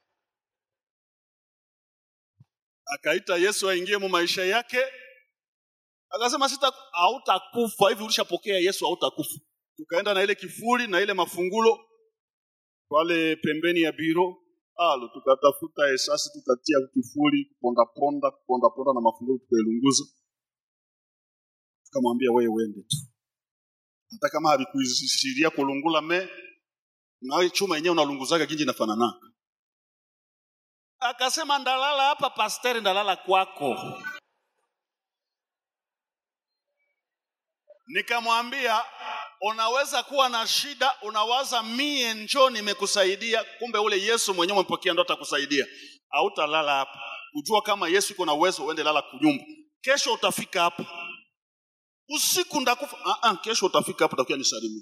akaita yesu aingie mu maisha yake akasema sita hautakufa hivi ulishapokea yesu hautakufa tukaenda na ile kifuli na ile mafungulo pale pembeni ya biro alo tukatafuta esasi tukatia kifuli kupondaponda kupondaponda na mafungulo tukailunguza tukamwambia wewe wende tu hata kama havikuishiria kulungula me nawe chuma yenyewe unalunguzaga ginji inafananaka akasema ndalala hapa pasteri ndalala kwako nikamwambia unaweza kuwa na shida unawaza mie njo nimekusaidia kumbe ule yesu mwenyewe umepokea ndo atakusaidia hautalala hapa kujua kama yesu iko na uwezo uende lala kunyumba kesho utafika hapa usiku ndakufa uh -uh, kesho utafika hapa utakuja nisalimia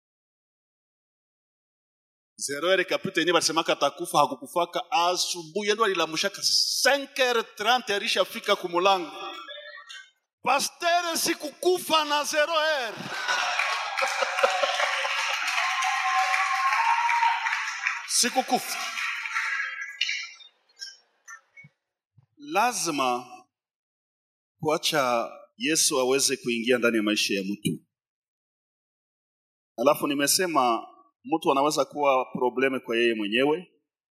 zeroere kapita yenyewe balisemaka atakufa hakukufaka asubuhi ndo alilamushaka 5h30 alishafika kumulango pastere sikukufa na zeroer sikukufa lazima kuacha yesu aweze kuingia ndani ya maisha ya mtu alafu nimesema mtu anaweza kuwa probleme kwa yeye mwenyewe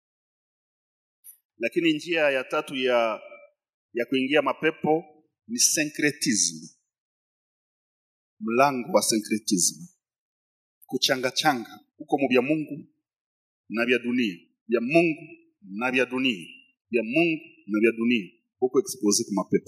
lakini njia ya tatu ya ya kuingia mapepo ni syncretism mlango wa syncretism kuchangachanga huko mu vya mungu na vya dunia vya mungu na vya dunia vya mungu na vya dunia huko expose kwa mapepo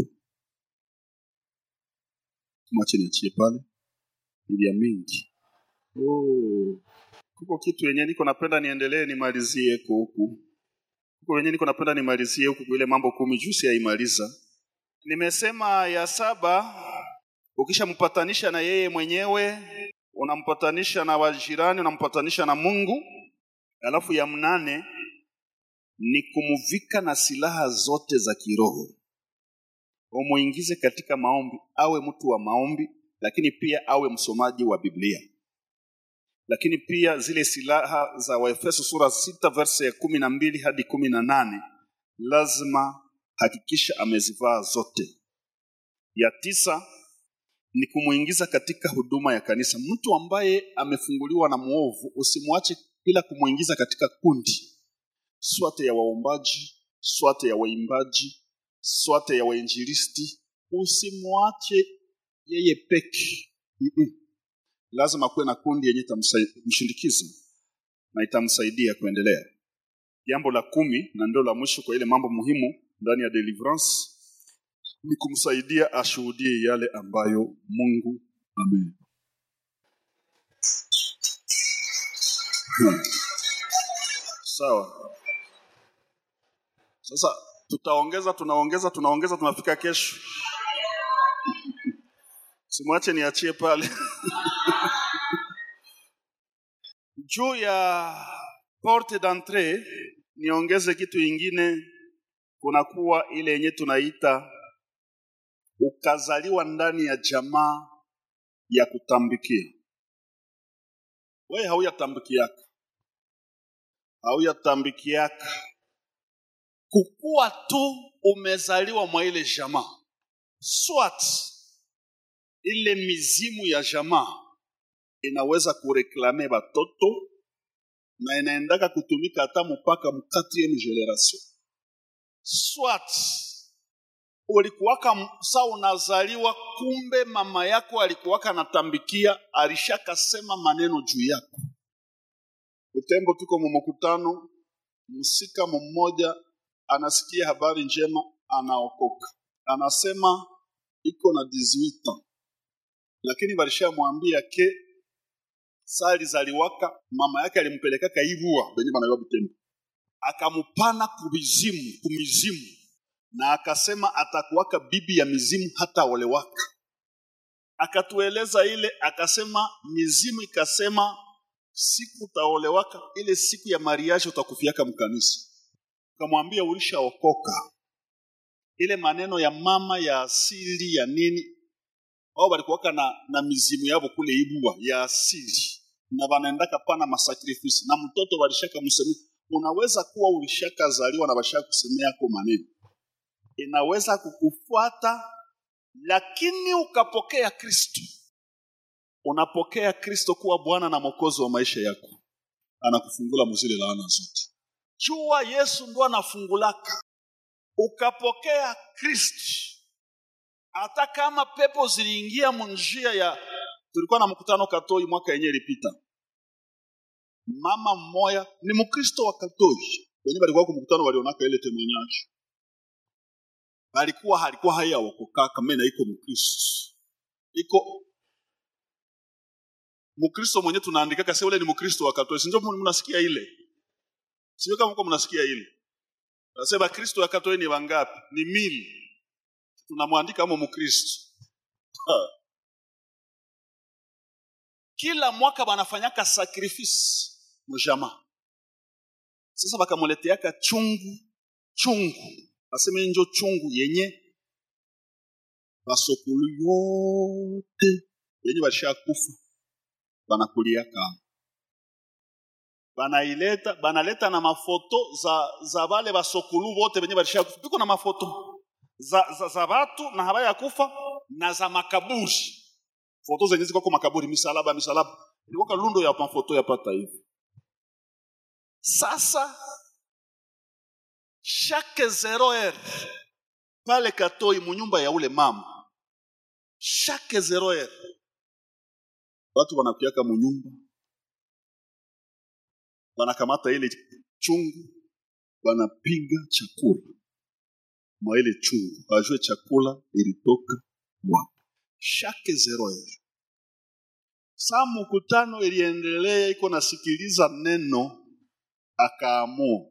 mwache niachie pale ni vya mingi oh. kuko kitu yenye niko napenda niendelee nimalizie ko huku kuko wenye niko napenda nimalizie huku kwa ile mambo kumi juu siyaimaliza nimesema ya saba ukishampatanisha na yeye mwenyewe unampatanisha na wajirani unampatanisha na mungu alafu ya mnane ni kumuvika na silaha zote za kiroho umuingize katika maombi awe mtu wa maombi lakini pia awe msomaji wa biblia lakini pia zile silaha za waefeso sura sita verse ya kumi na mbili hadi kumi na nane lazima hakikisha amezivaa zote ya tisa ni kumwingiza katika huduma ya kanisa mtu ambaye amefunguliwa na mwovu usimwache bila kumwingiza katika kundi swate ya waombaji swate ya waimbaji swate ya wainjilisti usimwache yeye peke Mm-mm. lazima kuwe na kundi yenye itamshindikiza na itamsaidia kuendelea jambo la kumi na ndio la mwisho kwa ile mambo muhimu ndani ya deliverance ni kumsaidia ashuhudie yale ambayo mungu ame hmm. sawa sasa tutaongeza tunaongeza tunaongeza tunafika kesho simwache niachie pale juu ya porte d'entrée niongeze kitu ingine kunakuwa ile yenye tunaita ukazaliwa ndani ya jamaa ya kutambikia wewe hauyatambikiaka hauyatambikiaka kukuwa tu umezaliwa mwa ile jamaa swat ile mizimu ya jamaa inaweza kureklame batoto na inaendaka kutumika hata mpaka mu 4 generation swat ulikuwaka sa unazaliwa kumbe mama yako alikuwaka natambikia alishakasema maneno juu yako utembo tuko mumukutano msika mmoja anasikia habari njema anaokoka anasema iko na 18 lakini walishamwambia ke sali zaliwaka mama yake alimpelekaka ivua benye banaiwa butembo akamupana kumizimu kumizimu na akasema atakuwaka bibi ya mizimu hata olewaka akatueleza ile akasema mizimu ikasema siku utaolewaka ile siku ya mariaji utakufiaka mkanisa ukamwambia ulishaokoka ile maneno ya mama ya asili ya nini wao walikuwaka na, na mizimu yavo kule ibua ya asili na wanaendaka pana masakrifisi na mtoto walishaka msemea unaweza kuwa ulishakazaliwa na washaka kusemea yako maneno inaweza kukufuata lakini ukapokea kristo unapokea kristo kuwa bwana na mwokozi wa maisha yako anakufungula muzile laana zote jua yesu ndo anafungulaka ukapokea kristo hata kama pepo ziliingia munjia ya tulikuwa na mkutano katoi mwaka yenye ilipita mama mmoya ni mkristo wa katoi wenye balikuwa kumkutano walionaka ile temoignage balikuwa halikuwa haya wakokaka mena iko mkristo iko mkristo mwenye tunaandikaka sasa ule ni mkristo wa katoliki ndio mnasikia ile sio kama mko mnasikia ile nasema kristo wa katoliki ni wangapi ni mili tunamwandika kama mkristo Ha. kila mwaka wanafanyaka sacrifice mujama sasa bakamuleteaka chungu chungu aseme njo chungu yenye basokulu yote yenye bashakufa banakuliaka banaileta banaleta na mafoto za za bale basokulu bote benye balishakufa biko na mafoto za, za, za batu na habaya kufa na za makaburi foto zenye ziko kwa makaburi misalaba misalaba ilikuwa lundo ya mafoto yapata hivi sasa chaque zero heure pale katoi munyumba ya ule mama chaque zero heure watu wanakuaka munyumba wanakamata ile chungu wanapiga chakula mwa ile chungu wajue chakula ilitoka wapi chaque zero heure saa mkutano iliendelea iko nasikiliza neno akaamua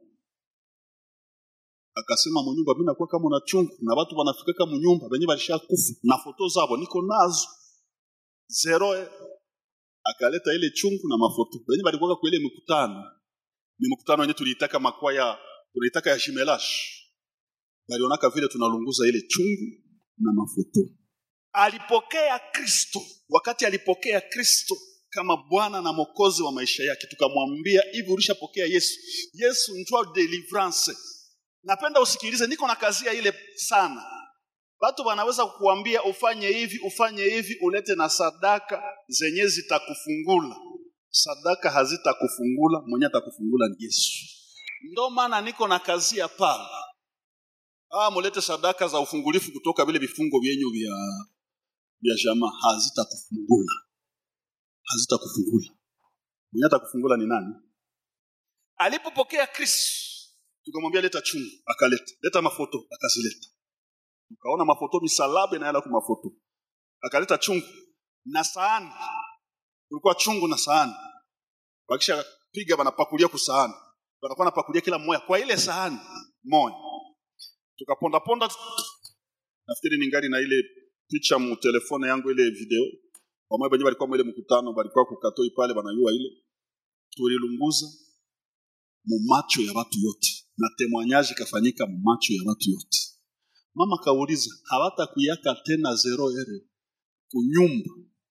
akasema munyumba mimi nakuwa kama na chungu na watu wanafikaka munyumba wenye walishakufa na foto zabo niko nazo zero heure akaleta ile chungu na mafoto wenye walikuwa kwa ile mikutano ni mkutano wenye tuliitaka makwaya tuliitaka ya jimelash walionaka vile tunalunguza ile chungu na mafoto alipokea kristo wakati alipokea kristo kama bwana na mokozi wa maisha yake tukamwambia hivi ulishapokea yesu yesu njua deliverance napenda usikilize niko na kazia ile sana watu wanaweza kukuambia ufanye hivi ufanye hivi ulete na sadaka zenye zitakufungula sadaka hazitakufungula mwenye atakufungula ni yesu ndo maana niko na kazia pale ah mulete sadaka za ufungulifu kutoka vile vifungo vyenyu vya vya jamaa hazitakufungula hazitakufungula mwenye atakufungula ni nani alipopokea kristo tukamwambia leta chungu akaleta leta mafoto akazileta tukaona mafoto misalaba inaenda kwa mafoto akaleta chungu na sahani kulikuwa chungu na sahani wakisha piga wanapakulia kwa sahani wanakuwa napakulia kila mmoja kwa ile sahani moja tukaponda ponda nafikiri ningali na ile picha mu telefone yangu ile video pamoja wenyewe walikuwa mwele mkutano walikuwa kukatoi pale wanayua ile tulilunguza mu macho ya watu yote na temwanyaji kafanyika mu macho ya watu yote mama kauliza hawatakuyaka tena zero ere kunyumba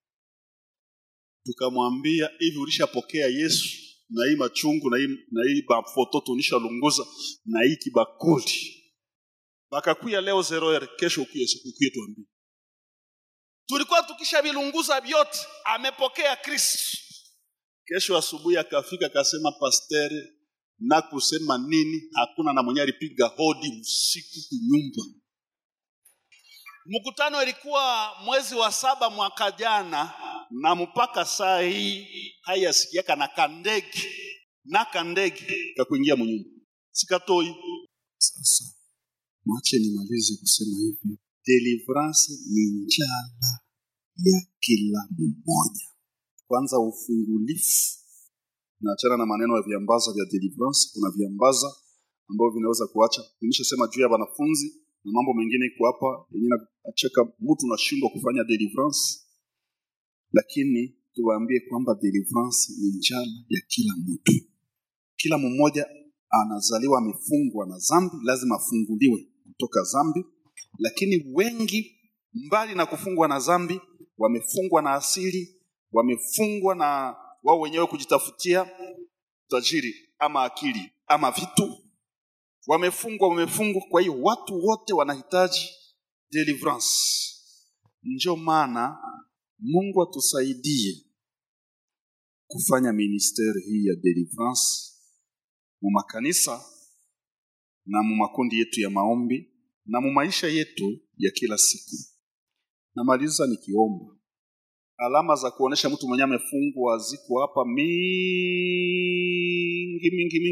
tukamwambia hivi ulishapokea yesu na hii machungu na hii, na hii mafoto tunishalunguza na hii kibakuli bakakuya leo zero ere kesho ukuye, ukuye tuambie tulikuwa tukishavilunguza vyote amepokea kristo kesho asubuhi akafika akasema pastere na kusema nini hakuna na mwenye alipiga hodi usiku kunyumba mkutano ilikuwa mwezi wa saba mwaka jana na mpaka saa hii hayasikiaka na kandege na kandege kakuingia munyumba sikatoi sasa mwache nimalize kusema hivi deliverance ni njala ya kila mmoja kwanza ufungulifu naachana na maneno ya viambaza vya deliverance kuna viambaza ambavyo vinaweza kuacha nimeshasema juu ya wanafunzi na mambo mengine iko hapa yenyewe nacheka mtu nashindwa kufanya deliverance lakini tuwaambie kwamba deliverance ni njala ya kila mtu kila mmoja anazaliwa amefungwa na zambi lazima afunguliwe kutoka zambi lakini wengi mbali na kufungwa na zambi wamefungwa na asili wamefungwa na wao wenyewe kujitafutia tajiri ama akili ama vitu wamefungwa wamefungwa kwa hiyo watu wote wanahitaji deliverance ndio maana mungu atusaidie kufanya ministeri hii ya deliverance mu makanisa na mu makundi yetu ya maombi na mu maisha yetu ya kila siku namaliza nikiomba alama za kuonesha mtu mwenyewe amefungwa ziko hapa mingi mingi mingi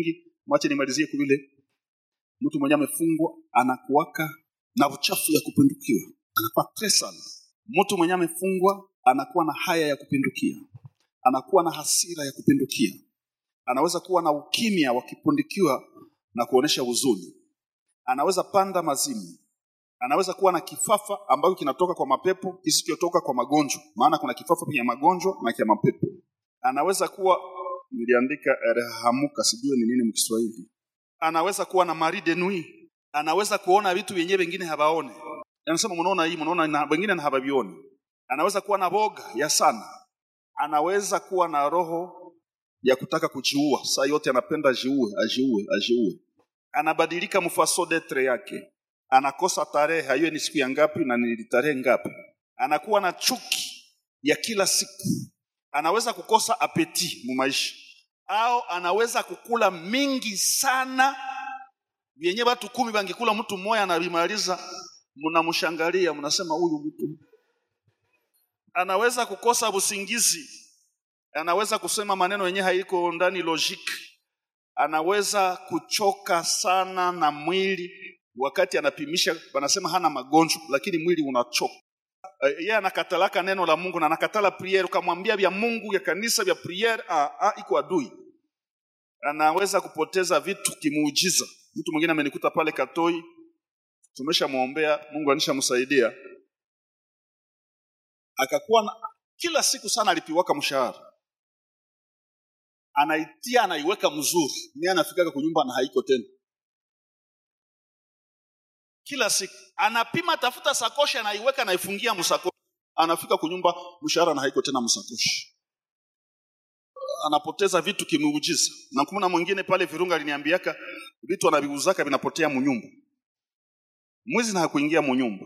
mwache nimalizie kule mtu mwenye amefungwa anakuwaka na uchafu ya kupindukiwa anakuwa tresal mtu mwenye amefungwa anakuwa na haya ya kupindukia anakuwa na hasira ya kupindukia anaweza kuwa na ukimya wa kupindukiwa na kuonesha huzuni anaweza panda mazimu anaweza kuwa na kifafa ambacho kinatoka kwa mapepo kisichotoka kwa magonjwa maana kuna kifafa kya magonjwa na kya mapepo anaweza kuwa niliandika erhamuka sijui ni nini mkiswahili anaweza kuwa na mari de nuit anaweza kuona vitu vyenyewe vingine habaone anasema mnaona hii mnaona na wengine na habavioni anaweza kuwa na boga ya sana anaweza kuwa na roho ya kutaka kujiua saa yote anapenda ajiue ajiue ajiue anabadilika mfaso detre yake anakosa tarehe hayue ni siku ya ngapi na ni tarehe ngapi anakuwa na chuki ya kila siku anaweza kukosa apeti mu maisha au anaweza kukula mingi sana vyenye watu kumi bangekula mtu mmoja anavimaliza mnamshangalia mnasema huyu mtu anaweza kukosa usingizi anaweza kusema maneno yenye haiko ndani logic anaweza kuchoka sana na mwili wakati anapimisha wanasema hana magonjwa lakini mwili unachoka Eh, yeye anakatalaka neno la Mungu na anakatala priere ukamwambia vya Mungu ya kanisa vya priere ah, ah, iko adui anaweza kupoteza vitu kimuujiza mtu mwingine amenikuta pale Katoi tumeshamwombea Mungu anishamsaidia akakuwa na, kila siku sana alipiwaka mshahara anaitia anaiweka mzuri ni anafikaka kunyumba na haiko tena kila siku anapima tafuta sakoshi anaiweka anaifungia msakoshi anafika kunyumba mshahara na haiko tena msakoshi anapoteza vitu kimuujiza na kumuna mwingine pale virunga aliniambiaka vitu anaviuzaka vinapotea munyumba mwizi na hakuingia munyumba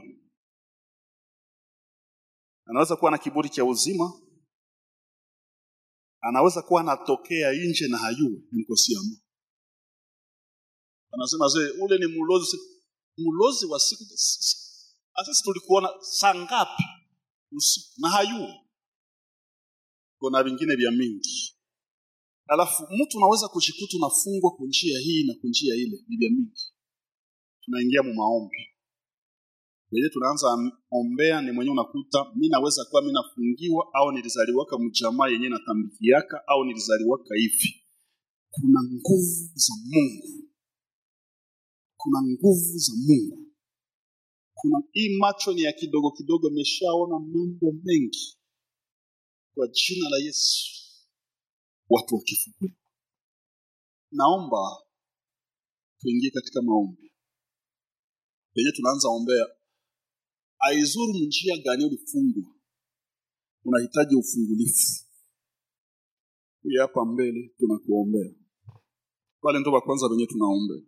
anaweza kuwa na kiburi cha uzima anaweza kuwa anatokea nje na hayue mkosiamu anasema zee ule ni mlozi mlozi wa siku asisi tulikuona saa ngapi usiku na hayue kuna vingine vya mingi alafu mtu unaweza kujikuta unafungwa kwa njia hii na kwa njia ile ni vya mingi tunaingia mu maombi wenyewe tunaanza am- ombea ni mwenyewe unakuta mi naweza kuwa mi nafungiwa au nilizaliwaka mjamaa yenyewe natambikiaka au nilizaliwaka hivi kuna nguvu za mungu kuna nguvu za mungu kuna hii macho ni ya kidogo kidogo imeshaona mambo mengi kwa jina la yesu watu wakifunguliwa naomba tuingie katika maombi penye tunaanza ombea aizuru njia gani ulifungwa unahitaji ufungulifu huyu hapa mbele tunakuombea wale ndo wa kwanza wenyewe tunaombea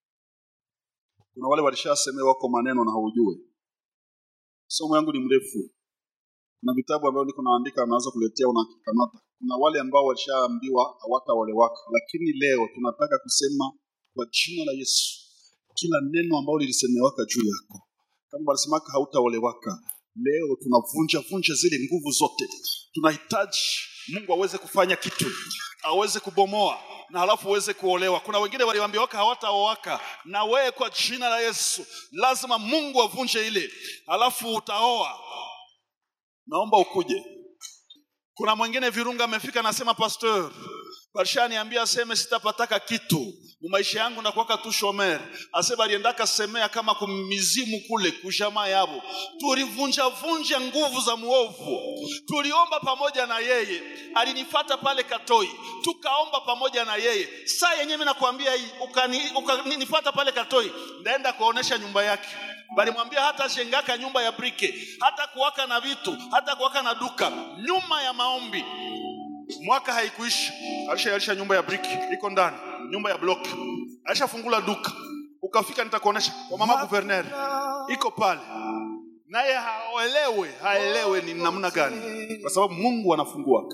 kuna wale walishaseme wako maneno na haujue somo yangu ni mrefu kuna vitabu ambavyo niko naandika naweza kuletea unakikamata kuna wale ambao walishaambiwa hawataolewaka lakini leo tunataka kusema kwa jina la yesu kila neno ambalo lilisemewaka juu yako kama walisemaka hautaolewaka leo tunavunja vunja zile nguvu zote tunahitaji mungu aweze kufanya kitu aweze kubomoa na halafu uweze kuolewa kuna wengine waliambiwaka hawataoaka na wewe kwa jina la yesu lazima mungu avunje ile halafu utaoa naomba ukuje kuna mwingine virunga amefika anasema pastor walishaniambia aseme sitapataka kitu mumaisha yangu nakuwaka tu shomer asema aliendaka semea kama kumizimu kule kujamaa yabo tulivunjavunja nguvu za muovu tuliomba pamoja na yeye alinifata pale katoi tukaomba pamoja na yeye saa yenyewe nakwambia hii ukanifata pale katoi ndaenda kuonesha nyumba yake balimwambia hata shengaka nyumba ya brike hata kuwaka na vitu hata kuwaka na duka nyuma ya maombi mwaka haikuishi alishaalisha nyumba ya briki iko ndani nyumba ya block alishafungula duka ukafika nitakuonesha kwa mama guverner iko pale naye haelewe haelewe ni namna gani kwa sababu mungu anafunguaka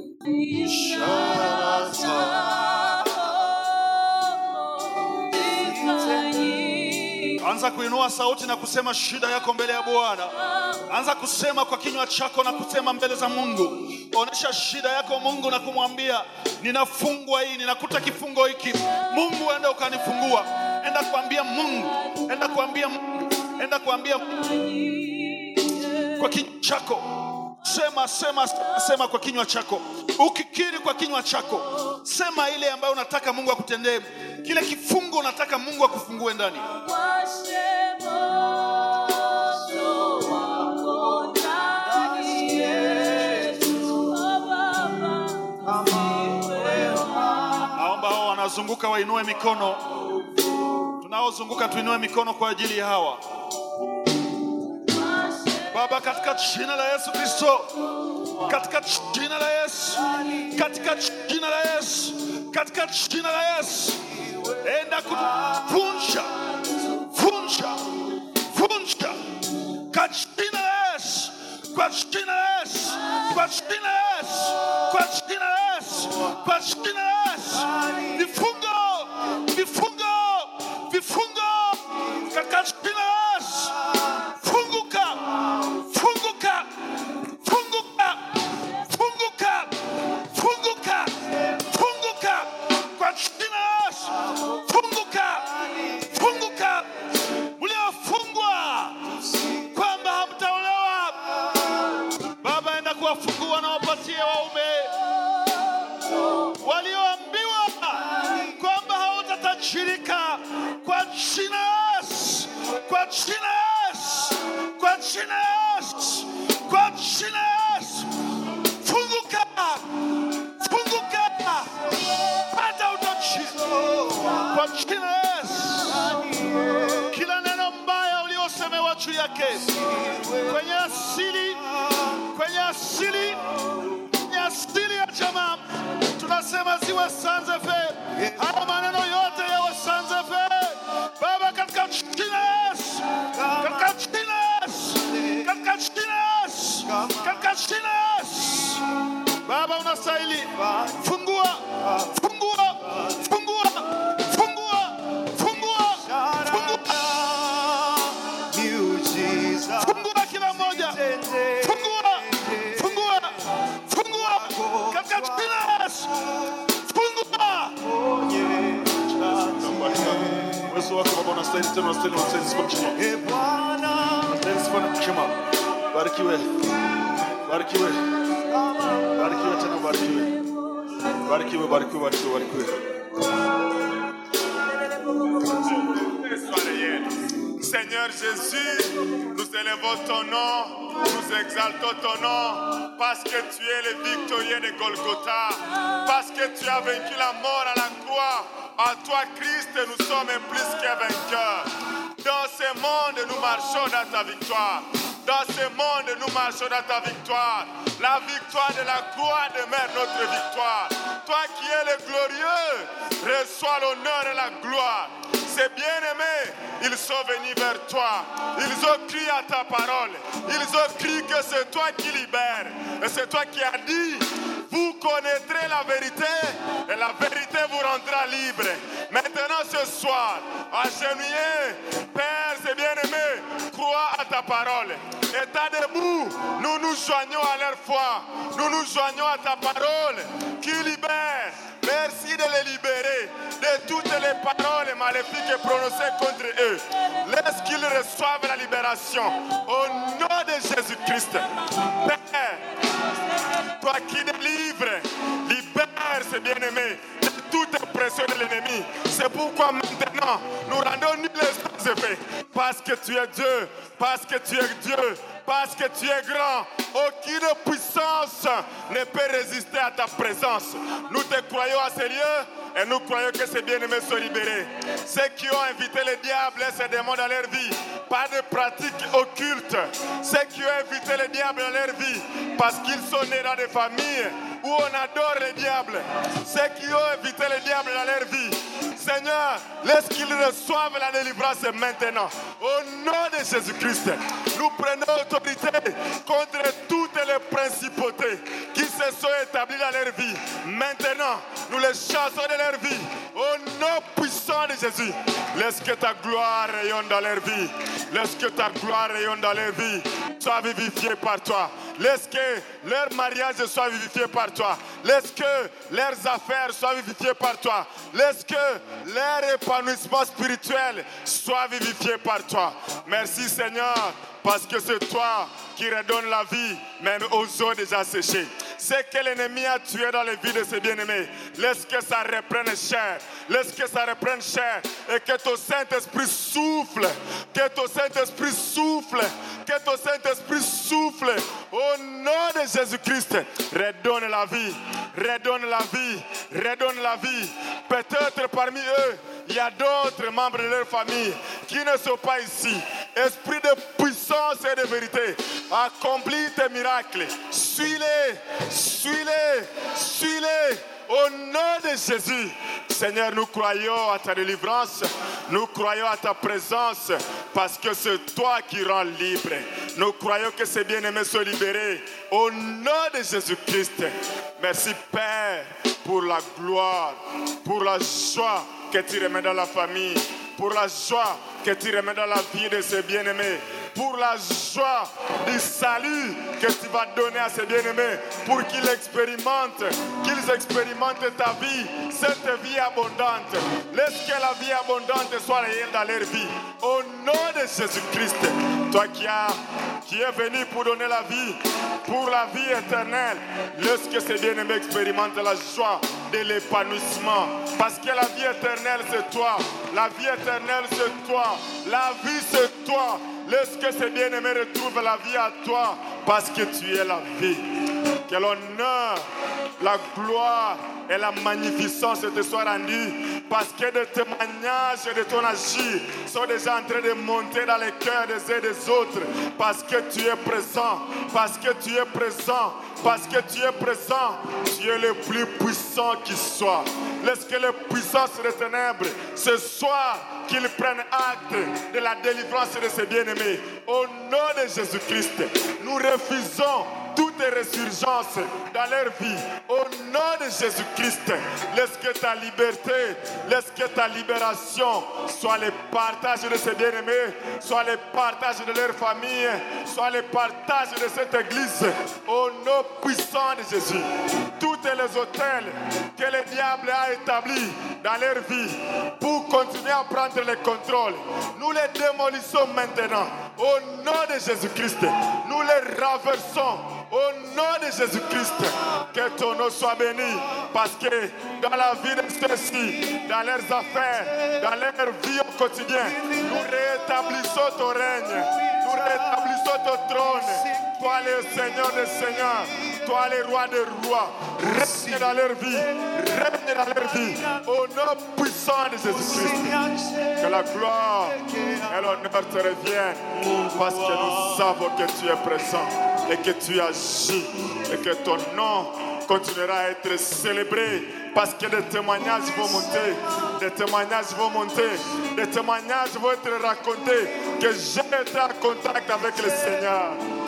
Ishara zako zifanyike. Anza kuinua sauti na kusema shida yako mbele ya Bwana. Anza kusema kwa kinywa chako na kusema mbele za Mungu. Onesha shida yako Mungu na kumwambia ninafungwa hii, ninakuta kifungo hiki. Mungu, enda ukanifungua. Enda kuambia Mungu, enda kuambia Mungu, enda kuambia Mungu kwa kinywa chako. Sema, sema, sema, sema kwa kinywa chako. Ukikiri kwa kinywa chako, sema ile ambayo unataka Mungu akutendee, kile kifungo unataka Mungu akufungue ndani. Naomba hao wanazunguka wainue mikono. Tunaozunguka tuinue mikono kwa ajili ya hawa. Baba, katika jina la Yesu Kristo, katika jina la Yesu, katika jina la Yesu, katika jina la Yesu, enda kuvunja, vunja, vunja kwa jina la Yesu, kwa jina la Yesu, kwa jina la Yesu, kwa jina la Yesu, kwa jina la Yesu, vifungo, vifungo, vifungo katika jina la Yesu, funguka, funguka, funguka, funguka, funguka, funguka kwa jina la Yesu, funguka, funguka, mliofungwa kwamba hamtaolewa, Baba, enda kuwafungua na wapatie waume walioambiwa kwamba hautatajirika kwa jina la Yesu, kwa jina la Yesu, kwa jina la Yesu, kwa jina la Yesu, funguka, funguka, hata utajiri kwa jina la Yesu. Kila neno mbaya uliosemewa juu yake kwenye asili, kwenye asili kwenye asili ya jamaa tunasema ziwe sanzefe. Haya maneno yote yawe sanzefe, Baba, katika jina la Yesu, katika jina la Yesu, katika jina la Yesu, katika jina la Yesu. Baba, unastahili. Fungua, fungua, fungua, fungua, fungua, fungua, fungua kila mmoja, fungua, fungua, fungua katika jina la Yesu, fungua. Uwezo wako Baba unastahili tena, unastahili, unastahili sifa mchima, unastahili sifa na mchima. Barikiwe, barikiwe, barikiwe tena, barikiwe, barikiwe, barikiwe, barikiwe, barikiwe. Sois réel. Seigneur Jésus, nous élevons ton nom, nous exaltons ton nom, parce que tu es le victorieux de Golgotha, parce que tu as vaincu la mort à la croix. En toi, Christ, nous sommes plus que vainqueurs. Dans ce monde, nous marchons dans ta victoire. Dans ce monde, nous marchons dans ta victoire. La victoire de la croix demeure notre victoire. Toi qui es le glorieux, reçois l'honneur et la gloire. Ces bien-aimés, ils sont venus vers toi. Ils ont crié à ta parole. Ils ont crié que c'est toi qui libères. Et c'est toi qui as dit, vous connaîtrez la vérité et la vérité vous rendra libre. Maintenant ce soir, agenouillés, Père, c'est bien-aimé, crois à ta parole. État debout, nous nous joignons à leur foi. Nous nous joignons à ta parole qui libère. Merci de les libérer de toutes les paroles maléfiques prononcées contre eux. Laisse qu'ils reçoivent la libération. Au nom de Jésus-Christ. Père, toi qui délivres, libère ces bien-aimés de toute oppression de l'ennemi. C'est pourquoi maintenant nous rendons nul les effets. Parce que tu es Dieu, parce que tu es Dieu, parce que tu es grand. Aucune puissance ne peut résister à ta présence. Nous te croyons à ces lieux et nous croyons que ces bien-aimés sont libérés. Ceux qui ont invité le diable et ses démons dans leur vie, pas de pratiques occultes. Ceux qui ont invité le diable dans leur vie parce qu'ils sont nés dans des familles où on adore le diable. Ceux qui ont invité le diable dans leur vie, Seigneur, laisse qu'ils reçoivent la délivrance maintenant. Au nom de Jésus-Christ, nous prenons autorité contre toutes les principautés qui se sont établies dans leur vie. Maintenant, nous les chassons de leur vie. Au nom puissant puissant de Jésus, laisse que ta gloire rayonne dans leur vie. Laisse que ta gloire rayonne dans leur vie. Sois vivifié par toi. Laisse que leur mariage soit vivifié par toi. Laisse que leurs affaires soient vivifiées par toi. Laisse que leur épanouissement spirituel soit vivifié par toi. Merci Seigneur, parce que c'est toi qui redonne la vie, même aux eaux déjà séchées. C'est que l'ennemi a tué dans les vies de ses bien-aimés. Laisse que ça reprenne chair. Laisse que ça reprenne chair. Et que ton Saint-Esprit souffle. Que ton Saint-Esprit souffle. Que ton Saint-Esprit souffle. Au nom de Jésus-Christ, redonne la vie. Redonne la vie. Redonne la vie. Peut-être parmi eux, il y a d'autres membres de leur famille qui ne sont pas ici. Esprit de puissance et de vérité, accomplis tes miracles. Suis-les, suis-les, suis-les. Au nom de Jésus, Seigneur, nous croyons à ta délivrance, nous croyons à ta présence, parce que c'est toi qui rends libre. Nous croyons que ces bien-aimés sont libérés. Au nom de Jésus-Christ, merci Père pour la gloire, pour la joie que tu remets dans la famille, pour la joie que tu remets dans la vie de ces bien-aimés, pour la joie du salut que tu vas donner à ces bien-aimés, pour qu'ils expérimentent, qu'ils expérimentent ta vie, cette vie abondante. Laisse que la vie abondante soit réelle dans leur vie. Au nom de Jésus-Christ, toi qui, as, qui es venu pour donner la vie, pour la vie éternelle, laisse que ces bien-aimés expérimentent la joie de l'épanouissement. Parce que la vie éternelle, c'est toi. La vie éternelle, c'est toi. La vie, c'est toi. Laisse que ces bien-aimés retrouvent la vie à toi. Parce que tu es la vie. Que l'honneur, la gloire et la magnificence te soient rendus. Parce que des témoignages de ton agir sont déjà en train de monter dans les cœurs des uns et des autres. Parce que tu es présent. Parce que tu es présent. Parce que tu es présent. Tu es le plus puissant qui soit. Laisse que les puissances des ténèbres ce soir qu'ils prennent acte de la délivrance de ces bien-aimés. Au nom de Jésus-Christ, nous refusons toute résurgence dans leur vie. Au nom de Jésus-Christ, laisse que ta liberté, laisse que ta libération soit le partage de ces bien-aimés, soit le partage de leur famille, soit le partage de cette église. Au nom puissant de Jésus, tous les hôtels que le diable a établis dans leur vie pour continuer à prendre le contrôle, nous les démolissons maintenant. Au nom de Jésus-Christ, nous les renversons. Au nom de Jésus-Christ, que ton nom soit béni. Parce que dans la vie de ceux-ci, dans leurs affaires, dans leur vie au quotidien, nous rétablissons ton règne. Nous rétablissons ton trône. Toi le Seigneur des Seigneurs. Toi le roi des rois. Règne dans leur vie. Règne dans leur vie. Au nom puissant de Jésus-Christ. Que la gloire et l'honneur te reviennent. Parce que nous savons que tu es présent et que tu agis et que ton nom continuera à être célébré parce que des témoignages vont monter, des témoignages vont monter, des témoignages vont être racontés que j'ai été en contact avec le Seigneur.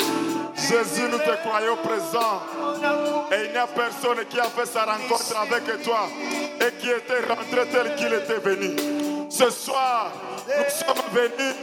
Jésus, nous te croyons présent. Et il n'y a personne qui a fait sa rencontre avec toi et qui était rentré tel qu'il était venu. Ce soir, nous sommes venus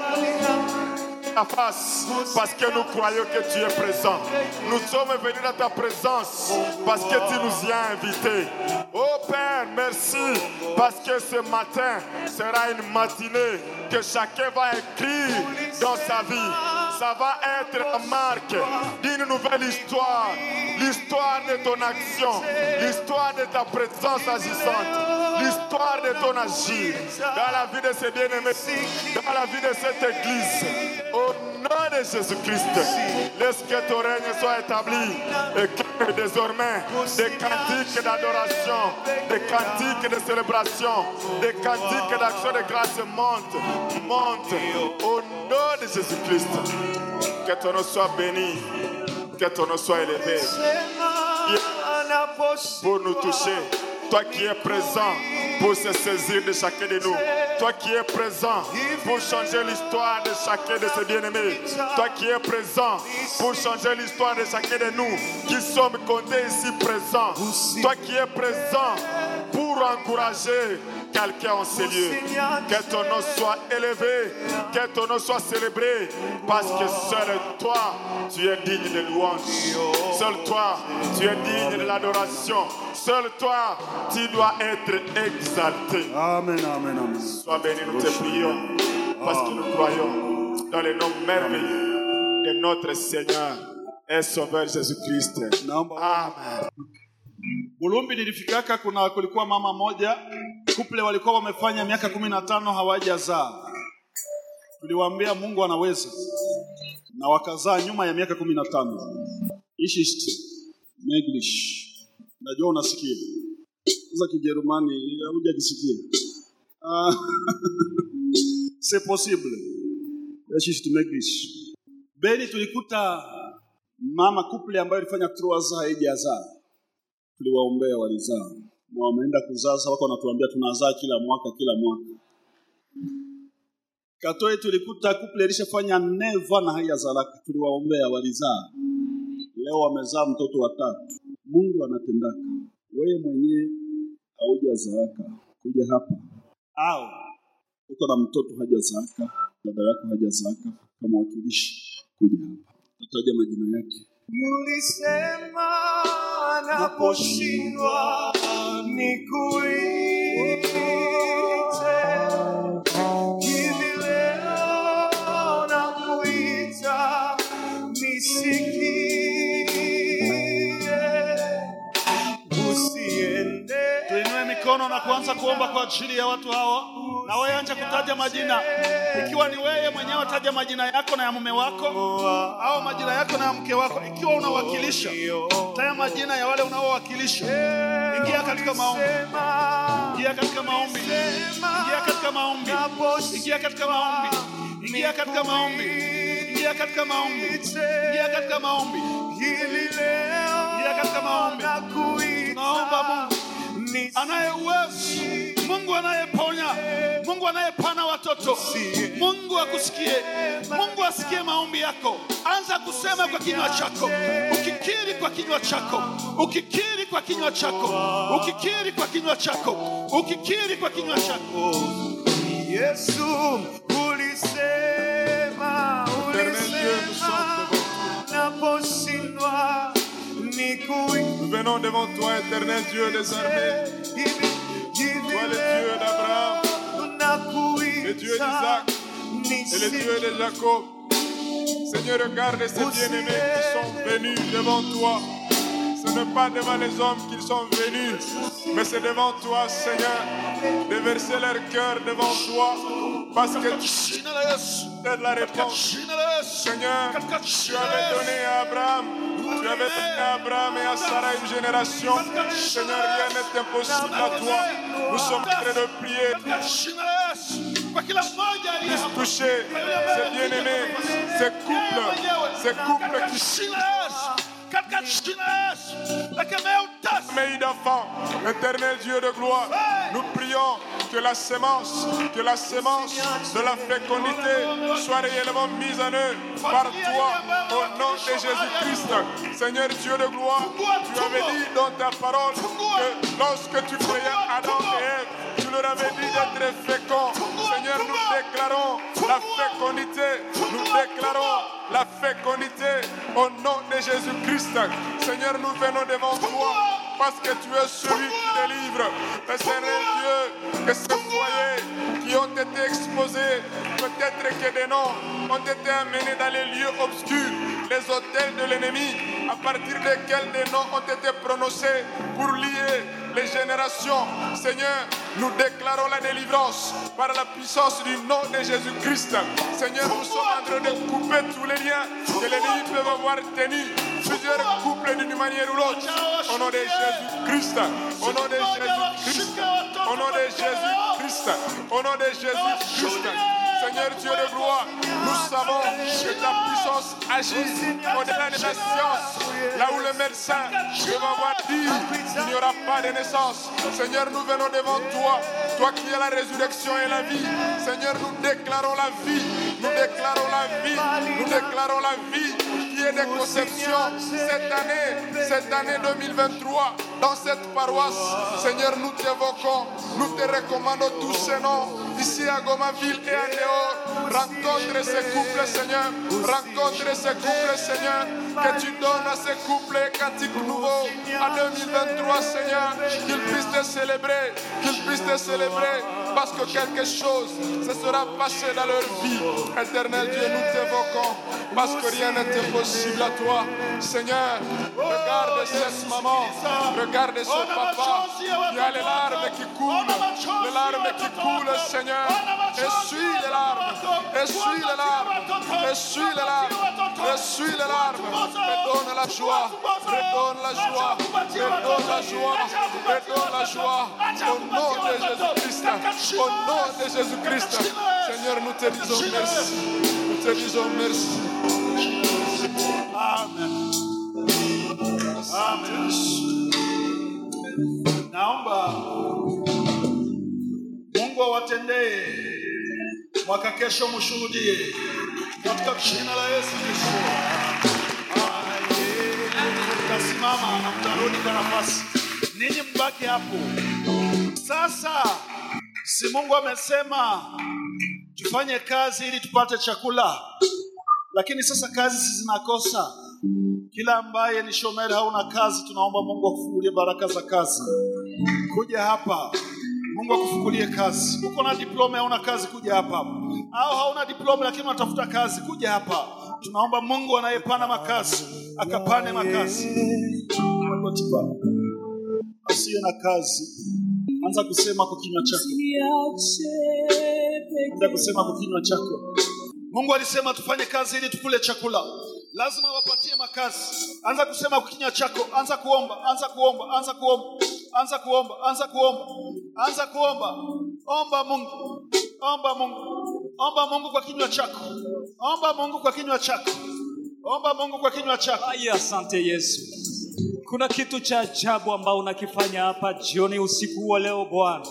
ta face parce que nous croyons que tu es présent. Nous sommes venus dans ta présence parce que tu nous y as invités. Oh Père, merci parce que ce matin sera une matinée que chacun va écrire dans sa vie. Ça va être la marque d'une nouvelle histoire. L'histoire de ton action, l'histoire de ta présence agissante, l'histoire de ton agir dans la vie de ces bien-aimés, dans la vie de cette église. Au nom de Jésus-Christ, laisse que ton règne soit établi et que désormais des cantiques d'adoration, des cantiques de célébration, des cantiques d'action de grâce montent, montent au nom de Jésus-Christ. Que ton nom soit béni, que ton nom soit élevé pour nous toucher. Toi qui es présent pour se saisir de chacun de nous. Toi qui es présent pour changer l'histoire de chacun de ces bien-aimés. Toi qui es présent pour changer l'histoire de chacun de nous qui sommes comptés ici présents. Toi qui es présent pour encourager, quelqu'un en ces lieux. Que ton nom soit élevé, que ton nom soit célébré, parce que seul toi, tu es digne de louange. Seul toi, tu es digne de l'adoration. Seul toi, tu dois être exalté. Amen, amen, amen. Sois béni, nous te prions, parce que nous croyons dans le nom merveilleux de notre Seigneur et Sauveur Jésus-Christ. Naomba Amen. Bulumbi nilifikaka, kuna kulikuwa mama moja kuple walikuwa wamefanya miaka kumi na tano hawajazaa. Tuliwaambia Mungu anaweza, na wakazaa nyuma ya miaka kumi na tano. Ich ist möglich. Najua unasikia sasa Kijerumani hujakisikia. Ah, c'est possible. Ich ist möglich. Beni tulikuta mama kuple ambayo ilifanya trois haijazaa tuliwaombea walizaa na wameenda kuzaa sasa wako wanatuambia tunazaa kila mwaka kila mwaka katoi tulikuta kuple ilishafanya neva na haijazalaka tuliwaombea walizaa leo wamezaa mtoto wa tatu mungu anatendaka wewe mwenyewe haujazaaka kuja hapa au uko na mtoto hajazaaka dada yako hajazaaka kama wakilishi kuja hapa tataja majina yake Ulisema naposhindwa nikuite. Hivi leo nakuita nisikie. Usiende tuinue mikono na kuanza kuomba kwa ajili ya watu hawa na wewe anza kutaja majina ikiwa ni wewe mwenyewe taja majina yako na ya mume wako au majina yako na ya mke wako ikiwa unawakilisha taja majina ya wale unaowakilisha ingia katika maombi ingia katika maombi ingia katika maombi ingia katika maombi ingia katika maombi ingia katika maombi ingia katika maombi hili leo ingia katika maombi nakuita tunaomba Mungu anaye uwezo, Mungu anayeponya, Mungu anayepana watoto. Mungu akusikie, Mungu asikie maombi yako. Anza kusema kwa kinywa chako, ukikiri kwa kinywa chako, ukikiri kwa kinywa chako, ukikiri kwa kinywa chako, ukikiri kwa kinywa chako. Yesu ulisema, ulisema naposhindwa nikuite. Nous venons devant toi, éternel Dieu des armées, toi le Dieu d'Abraham, le Dieu d'Isaac et le Dieu de Jacob. Seigneur, regarde ces bien-aimés qui sont venus devant toi. Ce n'est pas devant les hommes qu'ils sont venus, mais c'est devant toi, Seigneur, de verser leur cœur devant toi, parce que tu Jina la Yesu, es la réponse. jina la Yesu, Seigneur, katika tu jina avais la Yesu. donné à Abraham, tu avais donné à Abraham et à Sarah une génération. Seigneur, rien n'est impossible à toi. Nous sommes en train de prier. Katika jina la Yesu, kwa kila mmoja aliye hapa. Toucher ces bien-aimés, ces couples, ces couples qui Jina la Yesu, katika jina la Yesu, lekemea utasa sommeillent d'enfants. Éternel Dieu de gloire, nous prions que la sémence, que la sémence de la fécondité soit réellement mise en œuvre par toi au nom de Jésus-Christ. Seigneur Dieu de gloire, tu avais dit dans ta parole que lorsque tu créais Adam et Ève, tu leur avais dit d'être féconds. Seigneur, nous déclarons la fécondité, nous déclarons la fécondité au nom de Jésus-Christ. Seigneur, nous venons devant toi parce que tu es celui qui délivre. Mais Seigneur Dieu, que ces foyers qui ont été exposés, peut-être que des noms ont été amenés dans les lieux obscurs, les hôtels de l'ennemi, à partir desquels des noms ont été prononcés pour lier les générations. Seigneur, nous déclarons la délivrance par la puissance du nom de Jésus-Christ. Seigneur, nous sommes en train de couper tous les liens que l'ennemi peut avoir tenus. Plusieurs couples d'une manière ou l'autre. Au nom de Jésus-Christ. Au nom de Jésus-Christ. Au nom de Jésus-Christ. Au nom de Jésus-Christ. Seigneur Dieu de gloire, nous savons que ta puissance agit au-delà de la science. Là où le médecin peut avoir dit qu'il n'y aura pas de naissance. Seigneur, nous venons devant toi, toi qui es la résurrection et la vie. Seigneur, nous déclarons la vie, nous déclarons la vie, nous déclarons la vie qui est de conception cette année, cette année 2023. dans cette paroisse. Seigneur, nous t'évoquons, nous te recommandons tous ces noms, ici à Gomaville et en dehors. Rencontre ces couples, Seigneur. Rencontre ces couples, Seigneur. Que tu donnes à ces couples un cantique nouveau en 2023, Seigneur. Qu'ils puissent te célébrer, qu'ils puissent te célébrer. Parce que quelque chose se sera passé dans leur vie. Éternel Dieu, nous t'évoquons. Parce que rien n'est impossible à toi. Seigneur, regarde cette maman. Regarde ce papa. Il y a les larmes qui coulent. Les larmes qui coulent, Seigneur. Essuie les larmes. Essuie les larmes. Essuie les larmes. Essuie les larmes. Redonne la joie. Redonne la joie. Redonne la joie. Redonne la joie. Au nom de Jésus-Christ. Au nom de Jésus-Christ. Seigneur, nous te disons merci. Nous te disons merci. Amen. Amen. Naomba Mungu awatendee mwaka kesho, mshuhudie katika jina la Yesu Kristo. Tasimama na mtarudi kwa nafasi, ninyi mbaki hapo. Sasa si Mungu amesema tufanye kazi ili tupate chakula, lakini sasa kazi si zinakosa. Kila ambaye ni shomeri hauna kazi, tunaomba Mungu akufungulie baraka za kazi. Kuja hapa, Mungu akufungulie kazi. Uko na diploma, hauna kazi, kuja hapa. Au hauna diploma lakini unatafuta kazi, kuja hapa. Tunaomba Mungu anayepana makazi akapane makazi. Magoti Baba. Asiye na kazi, anza kusema kwa kinywa chako, anza kusema kwa kinywa chako. Mungu alisema tufanye kazi ili tukule chakula, lazima wapatie makazi. Anza kusema kwa kinywa chako, anza kuomba, anza kuomba, anza kuomba, anza kuomba, anza kuomba, anza kuomba. Omba Mungu, omba Mungu, omba Mungu kwa kinywa chako, omba Mungu kwa kinywa chako, omba Mungu kwa kinywa chako. Ai, asante Yesu. Kuna kitu cha ajabu ambao unakifanya hapa jioni usiku wa leo Bwana.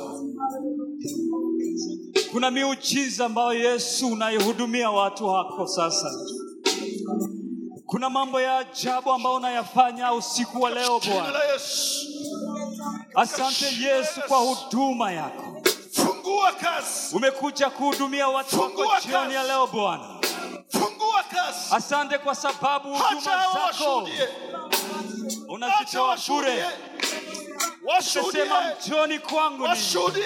Kuna miujiza ambayo Yesu unaihudumia watu wako sasa. Kuna mambo ya ajabu ambayo unayafanya usiku wa leo Jina Bwana. la Yesu, Asante Yesu kwa huduma yako. fungua kazi, Umekuja kuhudumia watu wako Fungua jioni ya kazi. leo Bwana. fungua kazi. Asante kwa sababu huduma Acha hao zako washuhudie, acha unazitoa washuhudie, bure. washuhudie, Umesema njoni kwangu ninyi washuhudie